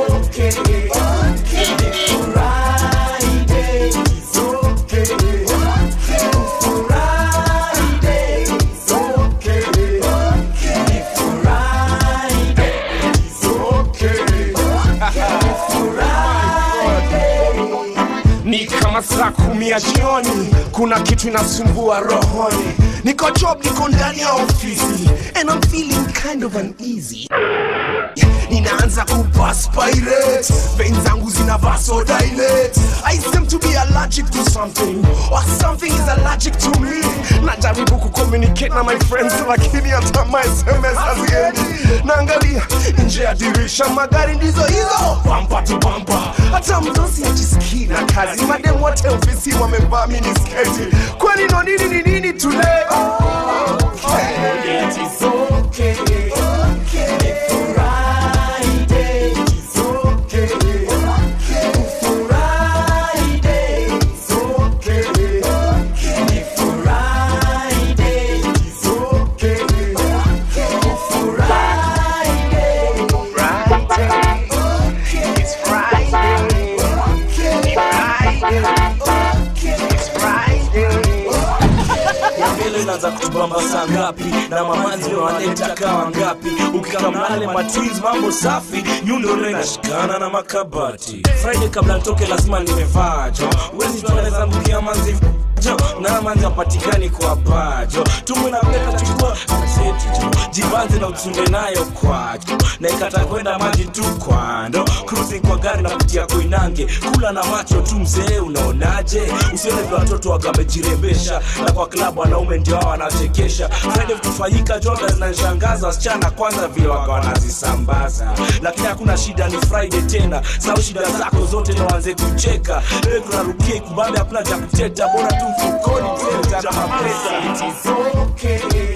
ni kama saa kumi ya jioni kuna kitu inasumbua rohoni niko job niko ndani ya ofisi and I'm feeling kind of uneasy ninaanza kupaspirate vein zangu zina vasodilate I seem to be allergic to something or something is allergic to me najaribu kucommunicate na my friends lakini hata my sms haziendi naangalia nje ya dirisha magari ndizo hizo bampa tu bampa hata mdosi ajisikii na kazi madem wote ofisi wamevaa minisketi kwani no nini ni nini today okay. It is okay. mbele inaanza kutubamba saa ngapi na mamanzi wanaleta kawa ngapi ukikamnale matwins mambo safi nyundo leo inashikana na makabati friday kabla nitoke lazima nimevaa jo wezi tunaweza mbukia manzi jo na manzi apatikani kwa pajo tumwe na peta chukua seti jo jibanze na utunde nayo kwajo na ikata kwenda maji tu kwando cruising kwa gari na kutia koinange kula na macho tu mzee unaonaje usione vile watoto wakamejirembesha na kwa klabu wanaume ndio hao wanachekesha friday kufanyika joga zinanishangaza wasichana kwanza vile waka wanazisambaza lakini hakuna shida ni friday tena sau shida zako zote na waanze kucheka leo kunarukia ikubambe hapana cha kuteta bora tu mfukoni tena cha mapesa It is okay.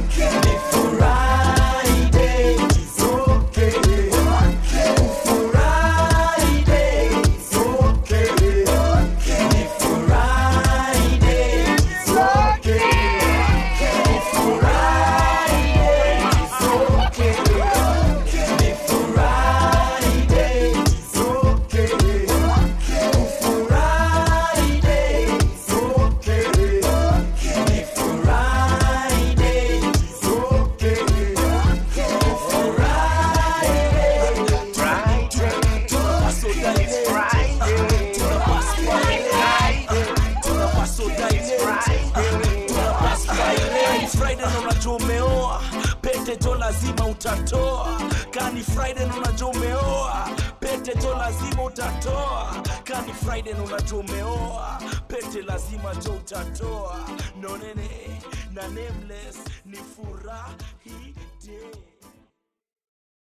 friday na unajua umeoa pete jo lazima utatoa kani friday na unajua umeoa pete jo lazima utatoa kani friday na unajua umeoa pete lazima jo utatoa nonene na nameless ni furahi day